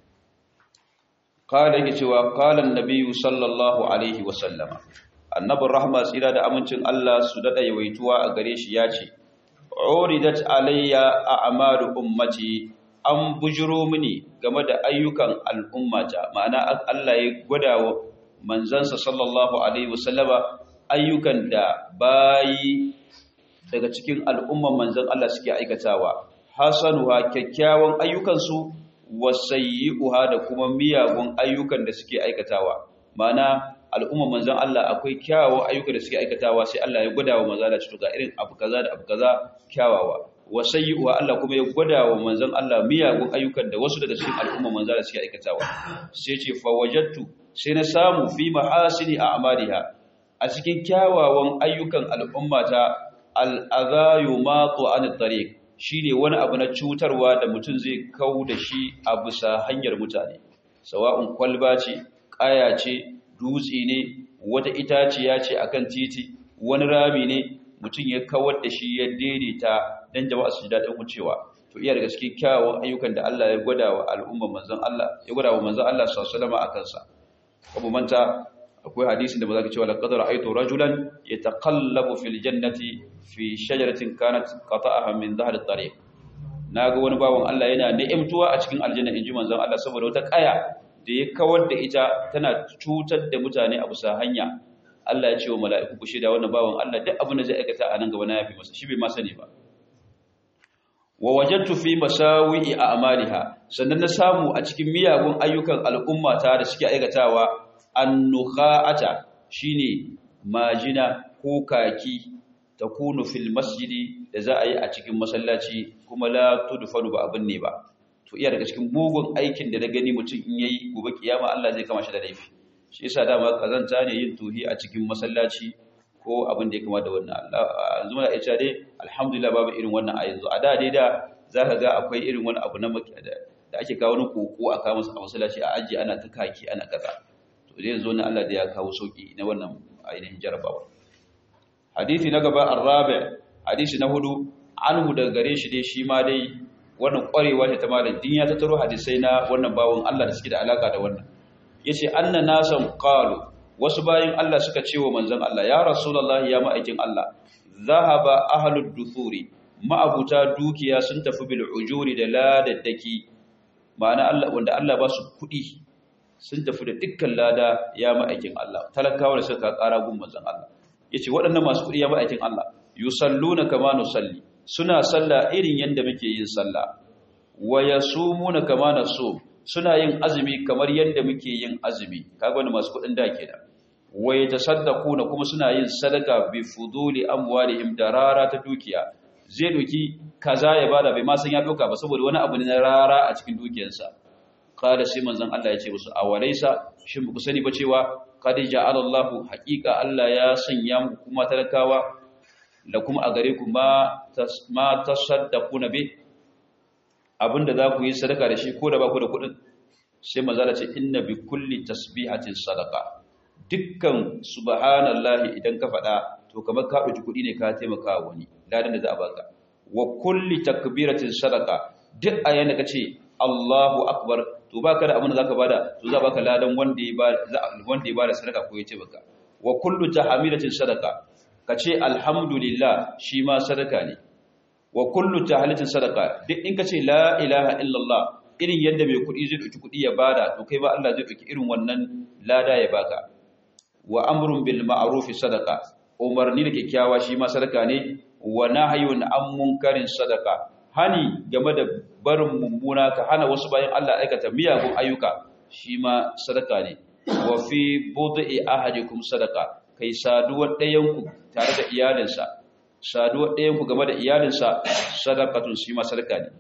qala yake cewa qala an-nabiy sallallahu alaihi wa sallama annabin rahma tsira da amincin Allah su dada yawaituwa a gare shi ya ce uridat alayya a'malu ummati an bujiro mini game da ayyukan al'ummata ma'ana Allah ya gwada wa manzansa sallallahu alaihi wasallama ayyukan da bayi daga cikin al'umman manzan Allah suke aikatawa hasanuha kyakkyawan ayyukansu wasayyi'uha da kuma miyagun ayyukan da suke aikatawa ma'ana al'umman manzan Allah akwai kyawawan ayyukan da suke aikatawa sai Allah ya gwada wa manzan Allah cikin ga irin abu kaza da abu kaza kyawawa wasayyi'uha Allah kuma ya gwada wa manzan Allah miyagun ayyukan da wasu daga cikin al'umman manzan Allah suke aikatawa sai ce fa wajadtu sai na samu fi mahasini a'maliha a cikin kyawawan ayyukan al'ummata al'azayu matu an tariq shine wani abu na cutarwa da mutum zai kau da shi a bisa hanyar mutane sawa'un kwalba ce ƙaya ce dutse ne wata itaciya ce akan titi wani rami ne mutum ya kawar da shi ya daidaita dan jama'a su ji daɗin wucewa to iya daga cikin kyawawan ayyukan da Allah ya gwada wa al'umman manzon Allah ya gwada wa manzon Allah sallallahu alaihi wasallam akan sa abu manta akwai hadisin da ba za ka cewa laqad ra'aytu rajulan yataqallabu fil jannati fi shajaratin kanat qata'aha min dhahr at-tariq naga wani bawon Allah yana ni'imtuwa a cikin aljanna inji manzon Allah saboda wata kaya da ya kawar da ita tana cutar da mutane a bisa hanya Allah ya ce wa mala'iku ku shida wannan bawon Allah duk abin da zai aikata a nan gaba na yafi masa shi bai ma sani ba wa wajadtu fi masawi'i a'maliha sannan na samu a cikin miyagun ayyukan al'ummata da suke aikatawa annukha'ata shine majina ko kaki takunu fil masjidi da za a yi a cikin masallaci kuma la tudfanu ba abin ne ba to iya daga cikin mugun aikin da na gani mutum in yayi gobe kiyama Allah zai kama shi da laifi shi yasa dama kazanta ne yin tuhi a cikin masallaci ko abin da ya kama da wannan Allah yanzu muna iya dai alhamdulillah babu irin wannan a yanzu a da dai da zaka ga akwai irin wani abu na da ake kawo ni koko a kawo a masallaci a aji ana ta kaki ana kaza to dai yanzu na Allah da ya kawo sauki na wannan ainihin jarabawa hadisi na gaba arabi hadisi na hudu anhu daga gare shi dai shi ma dai wannan kwarewa ce ta malam din ya tattaro hadisai na wannan bawon Allah da suke da alaka da wannan yace anna nasan qalu wasu bayin Allah suka ce wa manzon Allah ya rasulullahi ya ma'aikin Allah zahaba ahlud duthuri ma'abuta dukiya sun tafi bil ujuri da ladaddaki ma'ana Allah wanda Allah ba su kudi sun tafi da dukkan lada ya ma'aikin Allah talakawa da suka ƙara gun manzon Allah yace waɗannan masu kuɗi ya ma'aikin Allah yusalluna kama nusalli suna sallah irin yanda muke yin sallah wa yasumuna kama nasum suna yin azumi kamar yanda muke yin azumi kaga wannan masu kuɗin da kenan wa yatasaddaquna kuma suna yin sadaka bi fuduli amwalihim da rara ta dukiya zai doki kaza ya bada bai ma san ya dauka ba saboda wani abu ne na rara a cikin dukiyarsa qala sai manzon Allah ya ce musu awalaysa shin ku sani ba cewa qad ja'ala Allahu haqiqa Allah ya sanya muku kuma talakawa da kuma a gare ku ma ma tasaddaquna bi abinda za ku yi sadaka da shi ko da ba ku da kuɗin sai manzon Allah ce inna bi kulli tasbihatin sadaqa dukkan subhanallahi idan ka faɗa to kamar ka ɗauki kuɗi ne ka taimaka wani ladan da za a baka wa kulli takbiratin sadaqa duk a yana kace Allahu akbar to baka da abin da zaka bada to za baka ladan wanda ya bada wanda ya bada sadaka ko ya ce baka wa kullu tahmidatin sadaqa kace alhamdulillah shi ma sadaka ne wa kullu tahlilatin sadaqa duk in kace la ilaha illallah irin yadda mai kuɗi zai ɗauki kuɗi ya bada to kai ba Allah zai ɗauki irin wannan lada ya baka wa amrun bil ma'ruf sadaqa umarni da kyakkyawa shi ma sadaka ne wa nahyun an munkarin sadaka hani game da barin mummuna ka hana wasu bayan Allah aikata miyagun ayyuka shi ma sadaka ne wa fi bud'i ahadikum sadaka kai saduwar ɗayanku tare da iyalinsa saduwar ɗayanku game da iyalinsa sadakatun shi ma sadaka ne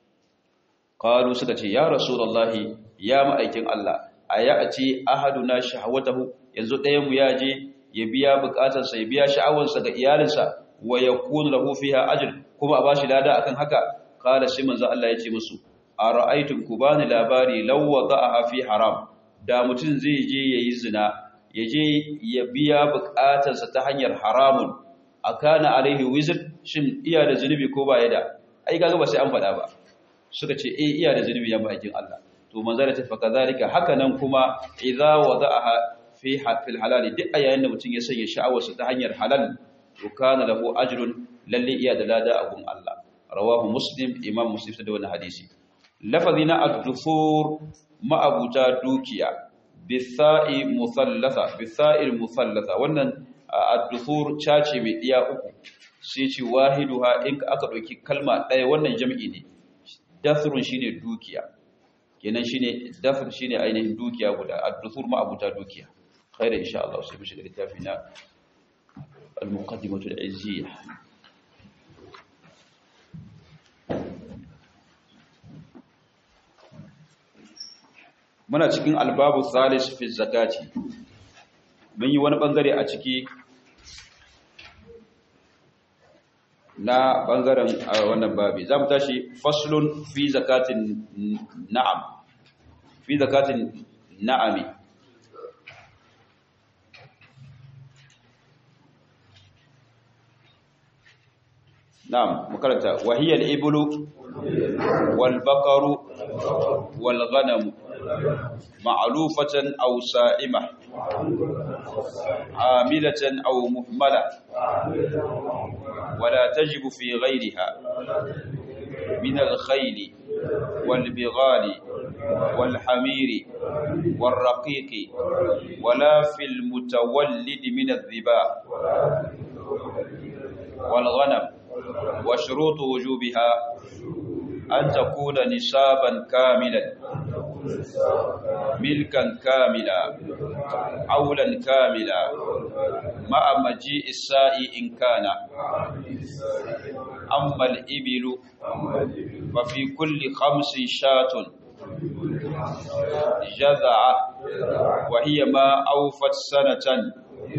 qalu suka ce ya rasulullahi ya ma'aikin Allah ayati ahaduna shahwatahu yanzu ɗayanmu ya je ya biya bukatarsa ya biya sha'awarsa ga iyalinsa wa yakunu lahu fiha ajr kuma a bashi lada akan haka qala sai manzo Allah ya ce musu ara'aytum kubani labari law wada'aha fi haram da mutun zai je yayi zina ya je ya biya bukatarsa ta hanyar haramun akana alaihi wizr shin iya da zunubi ko ba ya da ai kaga ba sai an faɗa ba suka ce eh iya da zunubi ya bakin Allah to manzo da tafa kazalika haka nan kuma idza wada'aha fi fil halal duk ayayin da mutun ya sanya sha'awarsa ta hanyar halal to kana lahu ajrun lalle iya da lada a gun Allah rawahu muslim imam muslim da wannan hadisi lafazi na ad-dufur ma'abuta dukiya bisa'i musallatha bisa'il musallatha wannan ad-dufur cace mai diya uku sai ce wahiduha in aka dauki kalma daya wannan jami'i ne dafrun shine dukiya kenan shine dafr shine ainihin dukiya guda ad-dufur ma'abuta dukiya khaira insha Allah sai mu shiga littafi na al-muqaddimatu al-izziyah muna cikin albabu salis fi zakati mun yi wani bangare a ciki na bangaren wannan babi za mu tashi faslun fi zakatin na'am fi zakatin na'ami نعم مكرتا وهي الإبل والبقر والغنم معلوفة أو سائمة عاملة أو مهملة ولا تجب في غيرها من الخيل والبغال والحمير والرقيق ولا في المتولد من الذباء والغنم وشروط وجوبها أن تكون نصابا كاملا ملكا كاملا عولا كاملا مع مجيء السائي إن كان أما الإبل ففي كل خمس شاة جذعة وهي ما أوفت سنة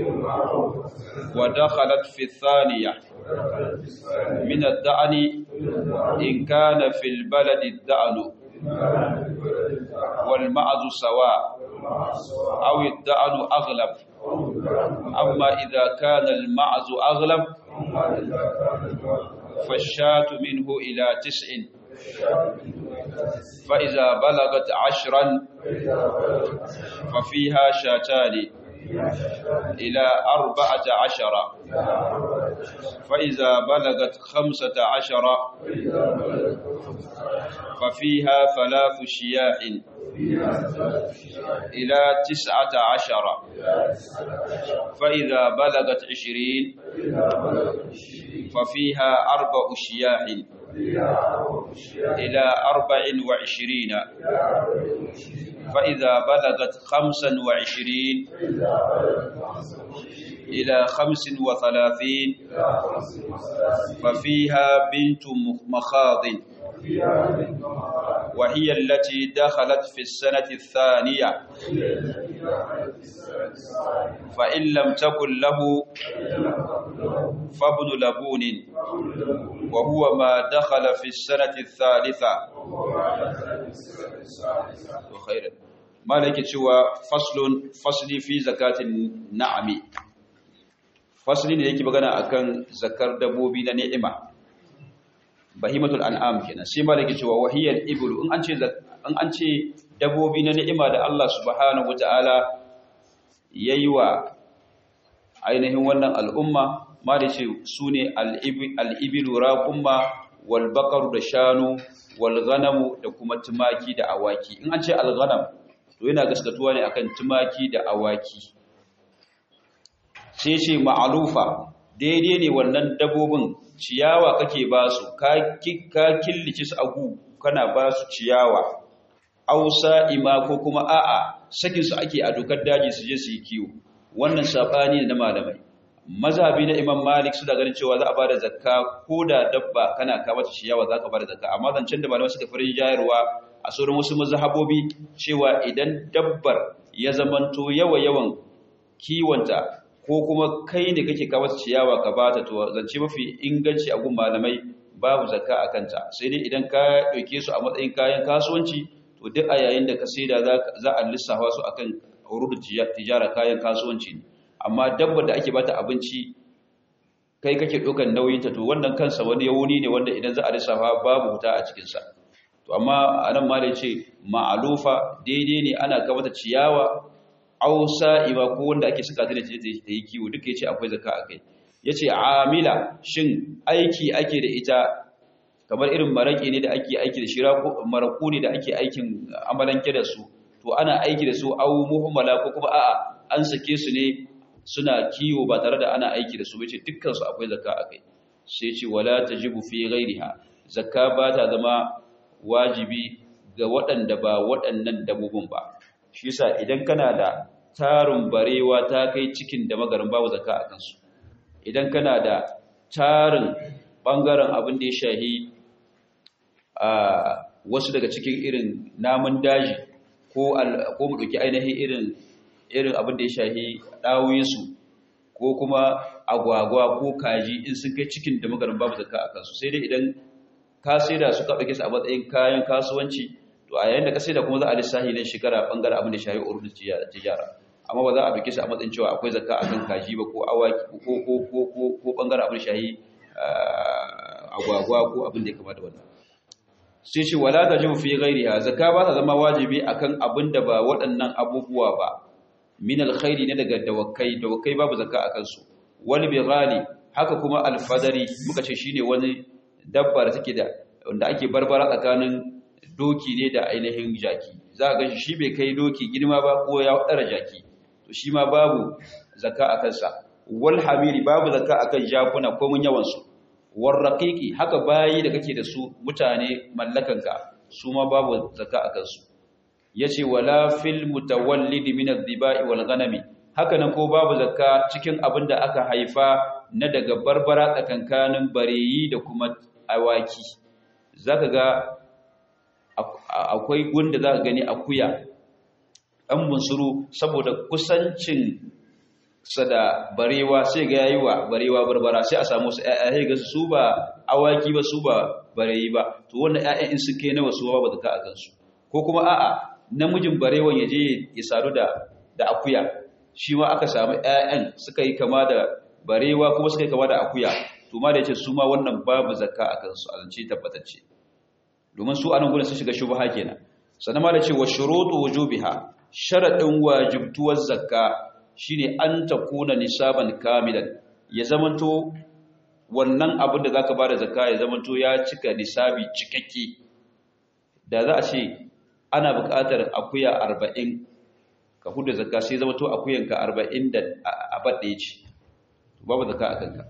ودخلت في الثانية من الدعن إن كان في البلد الدعن والمعز سواء أو الدعن أغلب أما إذا كان المعز أغلب فالشاة منه إلى تسع فإذا بلغت عشرا ففيها شاتان إلى أربعة عشر فإذا بلغت خمسة عشر ففيها ثلاث شياح إلى تسعة عشر فإذا بلغت عشرين ففيها أربع شياح إلى أربع وعشرين فإذا بلغت خمسا وعشرين إلى خمس وثلاثين ففيها بنت مخاض وهي التي دخلت في السنة الثانية فإن لم تكن له فابن لبون وهو ما دخل في السنة الثالثة وخيرا ما لك cewa faslun fasli fi zakatin na'ami fasli ne yake magana akan zakar dabbobi na ni'ima bahimatul an'am kenan sai ma yake cewa wahiyal iblu in an ce in an ce dabbobi na ni'ima da Allah subhanahu wataala yayi wa ainihin wannan al'umma ma da ce sune al-ibilu raqumma wal baqaru da shanu wal ghanamu da kuma tumaki da awaki in an ce al-ghanam to yana gaskatuwa ne akan tumaki da awaki sai ce ma'alufa daidai ne wannan dabbobin ciyawa kake ba su ka killace su agu kana ba su ciyawa ausa ima ko kuma a'a sakin su ake a dokar daji su je su yi kiwo wannan sabani ne na malamai mazhabi na imam malik su da ganin cewa za a bada zakka ko da dabba kana ka mata ciyawa za ka bada zakka amma zancen da malamai suka farin jayarwa a sauran wasu mazhabobi cewa idan dabbar ya zamanto yawa yawan kiwonta ko kuma kai ne kake kawo ciyawa ka bata to zance mafi inganci a gun malamai babu zakka a kanta sai dai idan ka dauke su a matsayin kayan kasuwanci to duk a yayin da ka saida za a lissafa su akan urudul tijara kayan kasuwanci ne amma dabbar da ake bata abinci kai kake ɗaukar nauyinta to wannan kansa wani yawuni ne wanda idan za a lissafa babu wuta a cikinsa to amma anan ma da ce ma'alufa daidai ne ana kamata ciyawa ausa iba ko wanda ake saka ta da ta yi kiwo duka yace akwai zakka akai yace amila shin aiki ake da ita kamar irin maraki ne da ake aiki da shira ko maraku ne da ake aikin amalanke da su to ana aiki da su au muhammala ko kuma a'a an sake su ne suna kiwo ba tare da ana aiki da su bace dukkan su akwai zakka akai sai ce wala tajibu fi ghairiha zakka ba ta zama wajibi ga waɗanda ba waɗannan dabbobin ba shi yasa idan kana da tarin barewa ta kai cikin da magarin babu zakka a kansu idan kana da tarin bangaren abin da ya shahi a wasu daga cikin irin namun daji ko ko mu dauki ainihin irin irin abin da ya shahi dawuyinsu ko kuma agwagwa ko kaji in sun kai cikin da magarin babu zakka a kansu sai dai idan ka saida su ka dauke su a matsayin kayan kasuwanci to a yayin da ka sai da kuma za a lissahi ne shekara bangaren abin da shayi urdu tijara amma ba za a bike su a matsayin cewa akwai zakka akan kaji ba ko awaki ko ko ko ko ko bangaren abin da shayi agwagwa ko abin da ya kamata wannan sai ce wala tajibu fi ghairiha zakka ba ta zama wajibi akan abin da ba waɗannan abubuwa ba min alkhairi ne daga dawakai dawakai babu zakka akan su wal bighali haka kuma alfadari muka ce shine wani dabba da take da wanda ake barbara tsakanin doki ne da ainihin jaki za ga shi bai kai doki girma ba ko ya tsara jaki to shi ma babu zakka a kansa wal hamiri babu zakka akan jakuna ko mun yawan su war raqiqi haka bayi da kake da su mutane mallakanka su ma babu zakka a kansu yace wala fil mutawallid min adh-dhiba'i wal ghanami haka nan ko babu zakka cikin abin da aka haifa na daga barbara tsakankanin bareyi da kuma awaki zaka ga akwai gunda za ka gani akuya ɗan bunsuru saboda kusancin sa da barewa sai ga yayi wa barewa barbara sai a samu su ƴaƴa ga su ba awaki ba su ba bareyi ba to wannan ƴaƴan in sun kai nawa su ba zaka a kansu ko kuma a'a namijin barewan ya je ya sadu da da akuya shi ma aka samu ƴaƴan suka yi kama da barewa kuma suka yi kama da akuya to ma da yace su ma wannan babu zakka a kansu a zance tabbatacce domin su anan gurin sun shiga shubha kenan sannan ma da ce wa shurutu wujubiha sharadin wajibtuwar zakka shine an takuna nisaban kamilan ya zamanto wannan abin da zaka bada zakka ya zamanto ya cika nisabi cikakke da za a ce ana buƙatar akuya arba'in ka huda zakka sai zama to akuyanka arba'in da abad ɗaya ce babu zakka a kanka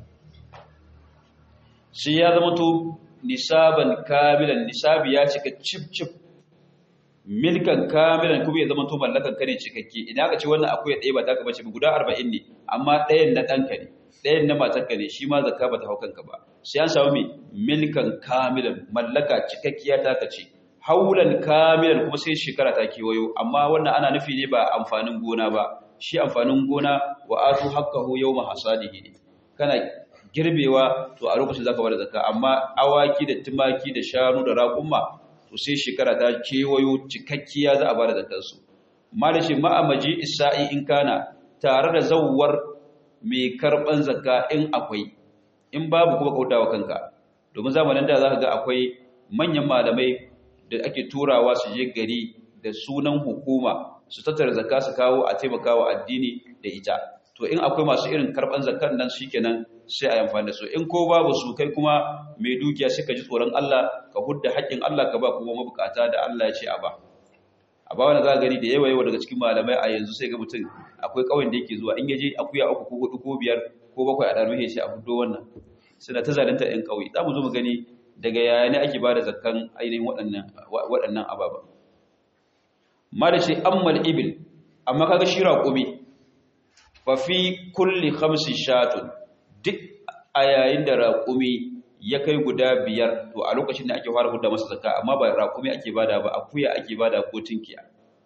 sai ya zama to nisaban kamilan nisabi ya cika cip cip milkan kamilan kuma ya zama to mallakan ka ne cikakke idan aka ce wannan akuya ɗaya ba ta ka bace guda arba'in ne amma ɗayan na ɗanka ne ɗayan na matarka ne shi ma zakka ba ta hau kanka ba sai an samu mai milkan kamilan mallaka cikakkiya ta ka ce haulan kamilan kuma sai shekara ta kewayo amma wannan ana nufi ne ba amfanin gona ba shi amfanin gona wa atu haqqahu yawma hasadihi ne kana girbewa to a lokacin zaka bada zakka amma awaki da tumaki da shanu da raƙuma to sai shekara ta kewayo cikakkiya za a bada zakkar su malashi ma'amaji isa'i in kana tare da zawwar mai karban zakka in akwai in babu kuma kautawa kanka domin zamanin da zaka ga akwai manyan malamai da ake turawa su je gari da sunan hukuma su tattara zakka su kawo a taimakawa addini da ita to in akwai masu irin karban zakkan nan shikenan sai a amfani da su in ko babu su kai kuma mai dukiya sai ka ji tsoron Allah ka hudda haƙƙin Allah ka ba kuma mabukata da Allah ya ce a ba a ba wanda za gani da yawa yawa daga cikin malamai a yanzu sai ga mutum akwai ƙauyen da yake zuwa in yaje akuya uku ko hudu ko biyar ko bakwai a ɗarfe sai a fito wannan suna ta zalunta ‘yan ƙauye za mu zo mu gani daga yaya ne ake ba da zakkan ainihin waɗannan ababa ma da shi ammal ibil amma kaga shi raƙumi fa fi kulli khamsi shatun duk a yayin da raƙumi ya kai guda biyar to a lokacin da ake fara hudda masa zakka amma ba raƙumi ake bada ba akuya ake bada ko tinkiya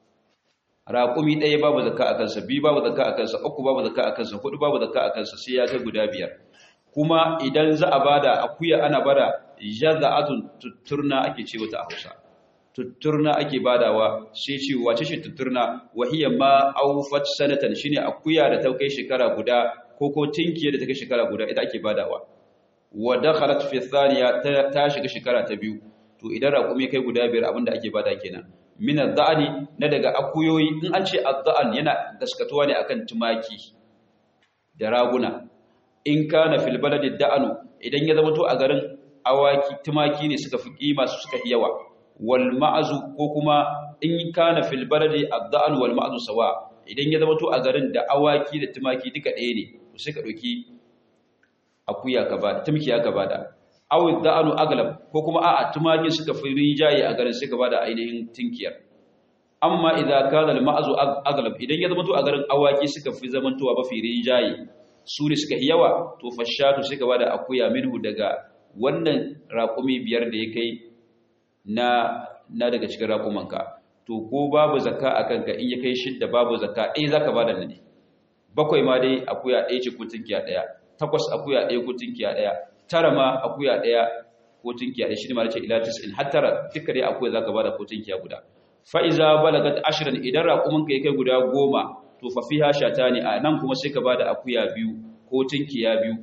raƙumi ɗaya babu zakka a kansa biyu babu zakka a kansa uku babu zakka a kansa hudu babu zakka a kansa sai ya kai guda biyar kuma idan za a bada akuya ana bada jaza'atun tutturna ake ce wata a Hausa tutturna ake badawa sai ce wace ce tutturna wahiya ma aufat sanatan shine akuya da ta kai shekara guda ko ko tinkiya da ta kai shekara guda ita ake badawa wa dakhalat fi thaniya ta shiga shekara ta biyu to idan raƙumi kai guda biyar abinda ake bada kenan min adh na daga akuyoyi in an ce adh yana gaskatuwa ne akan tumaki da raguna in kana fil baladi da'anu idan ya zama to a garin awaki tumaki ne suka fi kima su suka yawa wal ma'azu ko kuma in kana fil baladi ad-da'an wal ma'azu sawa idan ya zama to a garin da awaki da tumaki duka ɗaya ne to sai ka dauki akuya ka ba tumki ya ka bada aw ad-da'anu aglab ko kuma a'a tumaki suka fi rijaye a garin sai ka bada ainihin tinkiyar amma idza kana al ma'azu aglab idan ya zama to a garin awaki suka fi zamantowa ba fi rijaye su ne suka yawa to fashatu suka bada akuya minhu daga wannan raƙumi biyar da ya kai na na daga cikin raƙumanka to ko babu zakka a kanka in ya kai shidda babu zakka ɗaya za ka bada ne bakwai ma dai akuya ɗaya ce ko tunkiya ɗaya takwas akuya ɗaya ko tunkiya ɗaya tara ma akuya ɗaya ko tunkiya ɗaya shi ne ma da ce ila tis'in har tara duka dai akuya za ka bada ko tunkiya guda fa'iza balagat ashirin idan raƙumanka ya kai guda goma to fa fiha shatani a nan kuma sai ka bada akuya biyu ko tinkiya biyu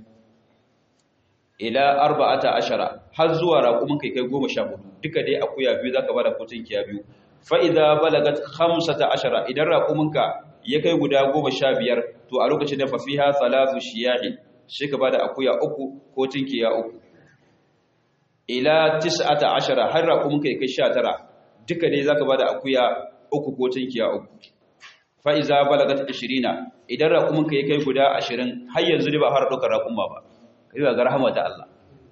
ila arba'ata ashara har zuwa raƙumin kai kai 14 duka dai akuya biyu zaka bada ko tinkiya biyu fa idza balagat khamsata ashara idan raƙumin ka ya kai guda 15 to a lokacin da fa fiha thalathu shiyahi sai ka bada akuya uku ko tinkiya uku ila tis'ata ashara har raƙumin kai kai 19 duka dai zaka bada akuya uku ko tinkiya uku fa'iza balagat 20 idan raƙuminka ya kai guda 20 har yanzu ne ba har ɗaukar raƙumma ba kai ba ga rahama ta Allah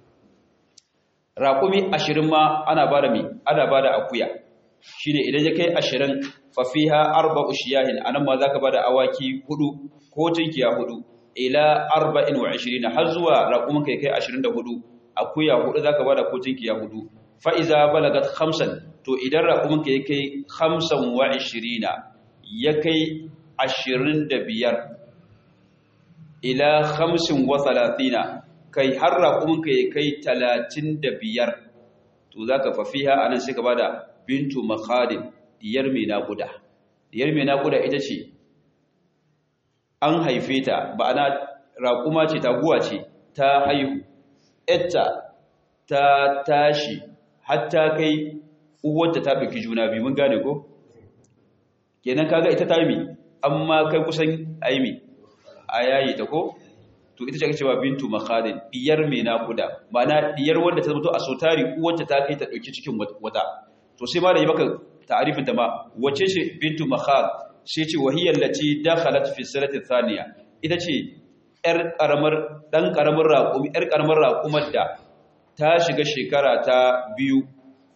raƙumi 20 ma ana bada mi ana bada akuya shine idan ya kai 20 fa fiha arba'u shiyahin anan ma zaka bada awaki hudu ko tinkiya hudu ila 24 har zuwa raƙuminka ya kai 24 akuya hudu zaka bada ko tinkiya hudu fa iza balagat 5 to idan raƙuminka ya kai 25 ya kai ashirin da biyar ila hamsin wa talatina kai har raƙuminka ya kai talatin da biyar to za ka fafiha a nan sai ka ba da bintu makadin diyar mai naƙuda diyar mai naƙuda ita ce an haife ta ba ana raƙuma ce taguwa ce ta haihu etta ta tashi hatta kai uwarta ta ɗauki juna biyu mun gane ko? kenan kaga ita ta yi amma kai kusan aimi a yayi ta ko to ita ce ake cewa bintu makhadin diyar mai nakuda ma'ana diyar wanda ta zama a sotari uwarta ta kai ta dauki cikin wata to sai ma da yi maka ta'arifin ta ma wace ce bintu makhad sai ce wahiyar lati dakhalat fi sanati thaniya ita ce yar karamar dan karamar raƙumi yar karamar raƙumar da ta shiga shekara ta biyu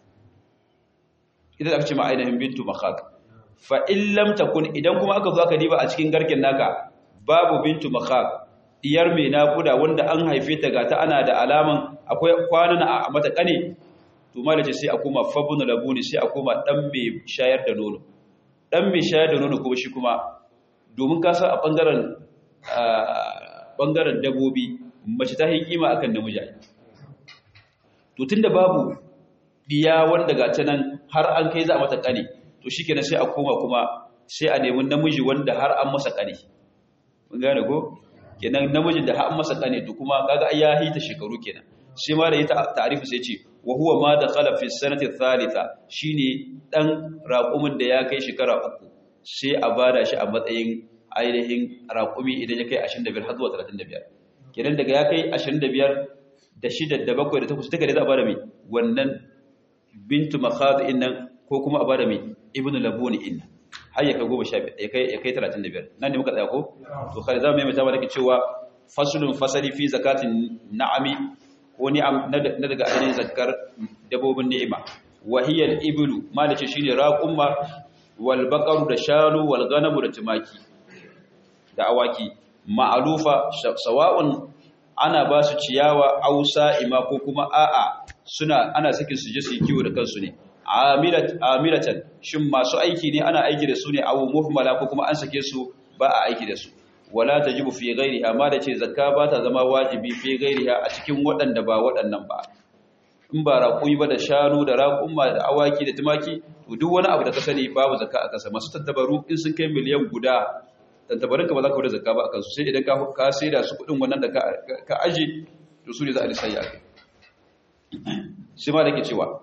ita aka ce ma ainihin bintu makhad fa in lam takun idan kuma aka zo aka diba a cikin garken naka babu bintu makhad diyar mai nakuda wanda an haife ta gata ana da alaman akwai kwanan a mata kane to malace sai a koma fabun labuni sai a koma dan mai shayar da nono dan mai shayar da nono kuma shi kuma domin ka san a bangaren bangaren dabobi mace ta yi kima akan namiji to tunda babu diya wanda gata nan har an kai za a mata kane to shikenan sai a koma kuma sai a nemi namiji wanda har an masa kane mun gane ko kenan namijin da har masa kane to kuma kaga ai ya hita shekaru kenan shi ma da ya ta'arifu sai ce wa huwa ma dakhala fi sanati thalitha shine dan raqumin da ya kai shekara uku sai a bada shi a matsayin ainihin raqumi idan ya kai 25 har zuwa 35 kenan daga ya kai 25 da shida da bakwai da takwas duka da za a bada mai wannan bintu makhad innan ko kuma a bada mai ibnu labuni innan har ya kai goma sha ya kai talatin da biyar nan ne muka tsaya ko to kare za mu yi mai tabar da cewa fasulun fasali fi zakatin na'ami ko ni'am na daga ainihin zakar dabobin ni'ima wahiyar ibilu malice shine raqumma wal baqaru da shanu wal ganamu da tumaki da awaki ma'alufa sawa'un ana ba su ciyawa ausa ima ko kuma a'a suna ana sakin su je su yi kiwo da kansu ne amilatan shin masu aiki ne ana aiki da su ne abu muhmala ko kuma an sake su ba a aiki da su wala tajibu fi ghairiha ma da ce zakka ba ta zama wajibi fi ghairiha a cikin waɗanda ba waɗannan ba in ba raƙumi ba da shanu da raƙumma da awaki da tumaki to duk wani abu da ka sani babu zakka a kasa masu tattabaru in sun kai miliyan guda tattabarinka ba za ka wuce zakka ba a kansu sai idan ka sai da su kuɗin wannan da ka aji to su ne za a lissaya kai shi ma da ke cewa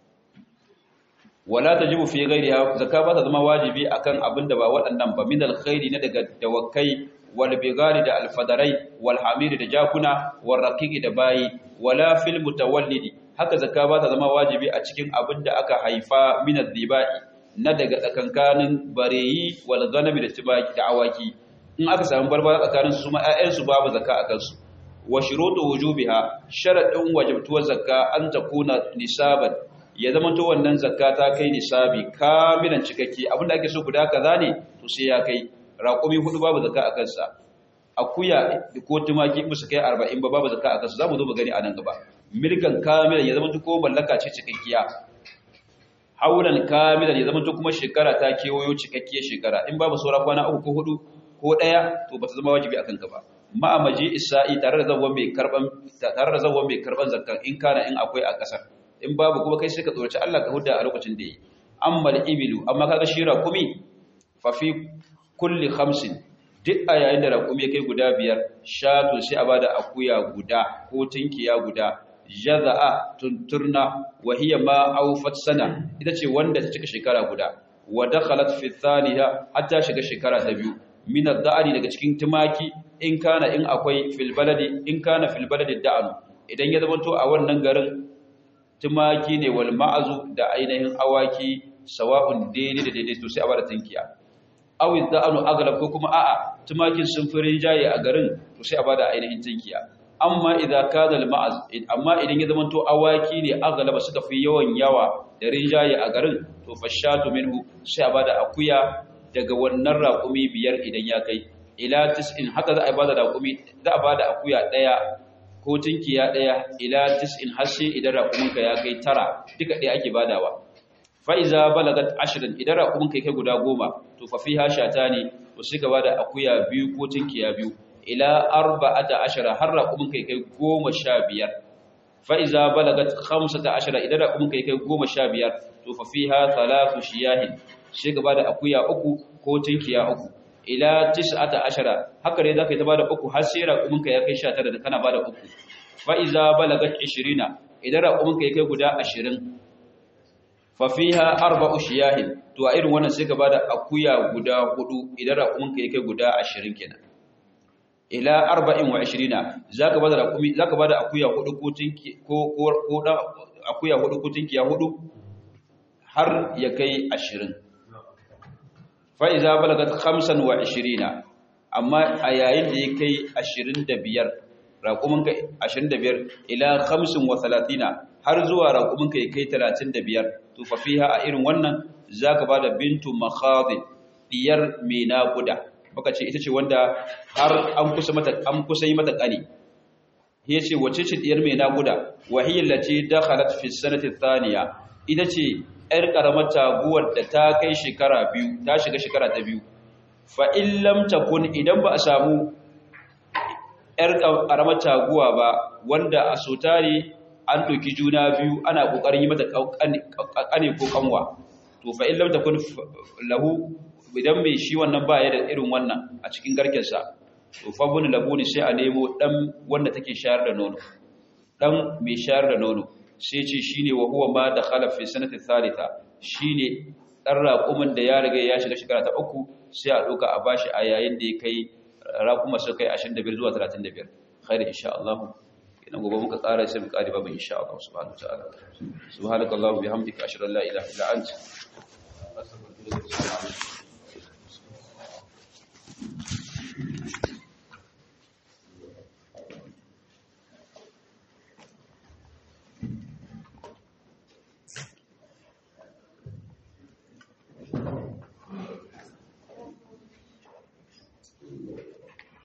wala tajibu fi ghayriha zakka ba ta zama wajibi akan abin da ba waɗannan ba min alkhairi na daga dawakai wal bigari da alfadarai wal hamiri da jakuna wal raqiqi da bayi wala fil mutawallidi haka zakka ba ta zama wajibi a cikin abin da aka haifa min adhibai na daga tsakankanin bareyi wal ghanami da tibaki da awaki in aka samu barbara tsakanin su ma ƴaƴan su babu zakka akan su wa shurutu wujubiha sharadin wajibtuwar zakka an takuna nisaban ya zama to wannan zakka ta kai nisabi kamilan cikakke abinda ake so guda kaza ne to sai ya kai raƙumi hudu babu zakka a kansa akuya ko tumaki ba su kai 40 ba babu zakka a kansa zamu zo mu gani a nan gaba milkan kamilan ya zama to ko mallaka ce cikakkiya haulan kamilan ya zama to kuma shekara ta kewayo cikakkiyar shekara in babu saura kwana uku ko hudu ko daya to ba ta zama wajibi akan ka ba ma'amaji isa'i tare da zawon mai karban tare da zawon mai karban zakkan in kana in akwai a kasar in babu kuma kai sai ka tsoraci Allah ka hudda a lokacin da yi amma ibilu amma kaga shi raqumi fa fi kulli khamsin duk a yayin da raqumi ya kai guda biyar shatu sai a bada akuya guda ko tinkiya guda jaza'a tunturna wa hiya ma awfat sana ita ce wanda ta cika shekara guda wa dakhalat fi thaniya hatta shiga shekara ta biyu min ad-da'ani daga cikin tumaki in kana in akwai fil baladi in kana fil baladi da'anu idan ya zama to a wannan garin tumaki ne wal ma'azu da ainihin awaki sawa'un daidai da daidai to sai a bada tinkiya aw idza'anu aglab ko kuma a'a tumakin sun fi rinjaye a garin to sai a bada ainihin tinkiya amma idza kada al ma'az amma idan ya zamanto awaki ne aglaba suka fi yawan yawa da rinjaye a garin to fashatu minhu sai a bada akuya daga wannan raƙumi biyar idan ya kai ila tis'in haka za a bada raƙumi za a bada akuya daya ko tinkiya ɗaya ila tis'in hasse idan raƙuminka ya kai tara duka ɗaya ake badawa fa'iza balagat ashirin idan raƙuminka ya kai guda goma to fafi hasha ta ne to sai ka bada akuya biyu ko tinkiya biyu ila arba'ata ashara har raƙuminka ya kai goma sha biyar fa'iza balagat hamsata ashara idan raƙuminka ya kai goma sha biyar to fafi ha talatu shiyahin sai ka bada akuya uku ko tinkiya uku ila tis'ata ashara haka dai zaka yi ta bada uku har sai raƙuminka ya kai 19 da kana bada uku fa iza balagat 20 idan raƙuminka ya kai guda 20 fa fiha arba'u shiyahin to a irin wannan sai ka bada akuya guda hudu idan raƙuminka ya kai guda 20 kenan ila 24 zaka bada raƙumi zaka bada akuya hudu ko tinki ko ko ko akuya hudu ko tinkiya hudu har ya kai 20 fa iza balagat 25 amma a yayin da ya kai 25 raƙumin ka 25 ila 35 har zuwa raƙumin ka ya kai 35 to fa fiha a irin wannan zaka bada bintu makhadin diyar mai naƙuda muka ce ita ce wanda har an kusa mata an kusa yi mata ƙani ya ce wace ce diyar mai naƙuda wahiyar ce dakhalat fi sanati thaniya ita ce yar karamar taguwar da ta kai shekara biyu ta shiga shekara ta biyu fa in lam takun idan ba a samu yar karamar taguwa ba wanda a sotari an doki juna biyu ana kokarin yi mata ƙane ko kanwa to fa in lam takun lahu idan mai shi wannan ba ya da irin wannan a cikin garkensa to fa bunu labuni sai a nemo dan wanda take shayar da nono dan mai shayar da nono sai ce shine wa huwa ma dakhala fi sanati thalitha shine dan raƙumin da ya riga ya shiga shekara ta uku sai a doka a bashi a yayin da ya kai raƙuma su kai 25 zuwa 35 khair insha Allah idan gobe muka tsara sai mu kare babu insha Allah subhanahu wa ta'ala subhanakallahu bihamdika ashhadu an la ilaha illa anta astaghfiruka wa atubu ilaik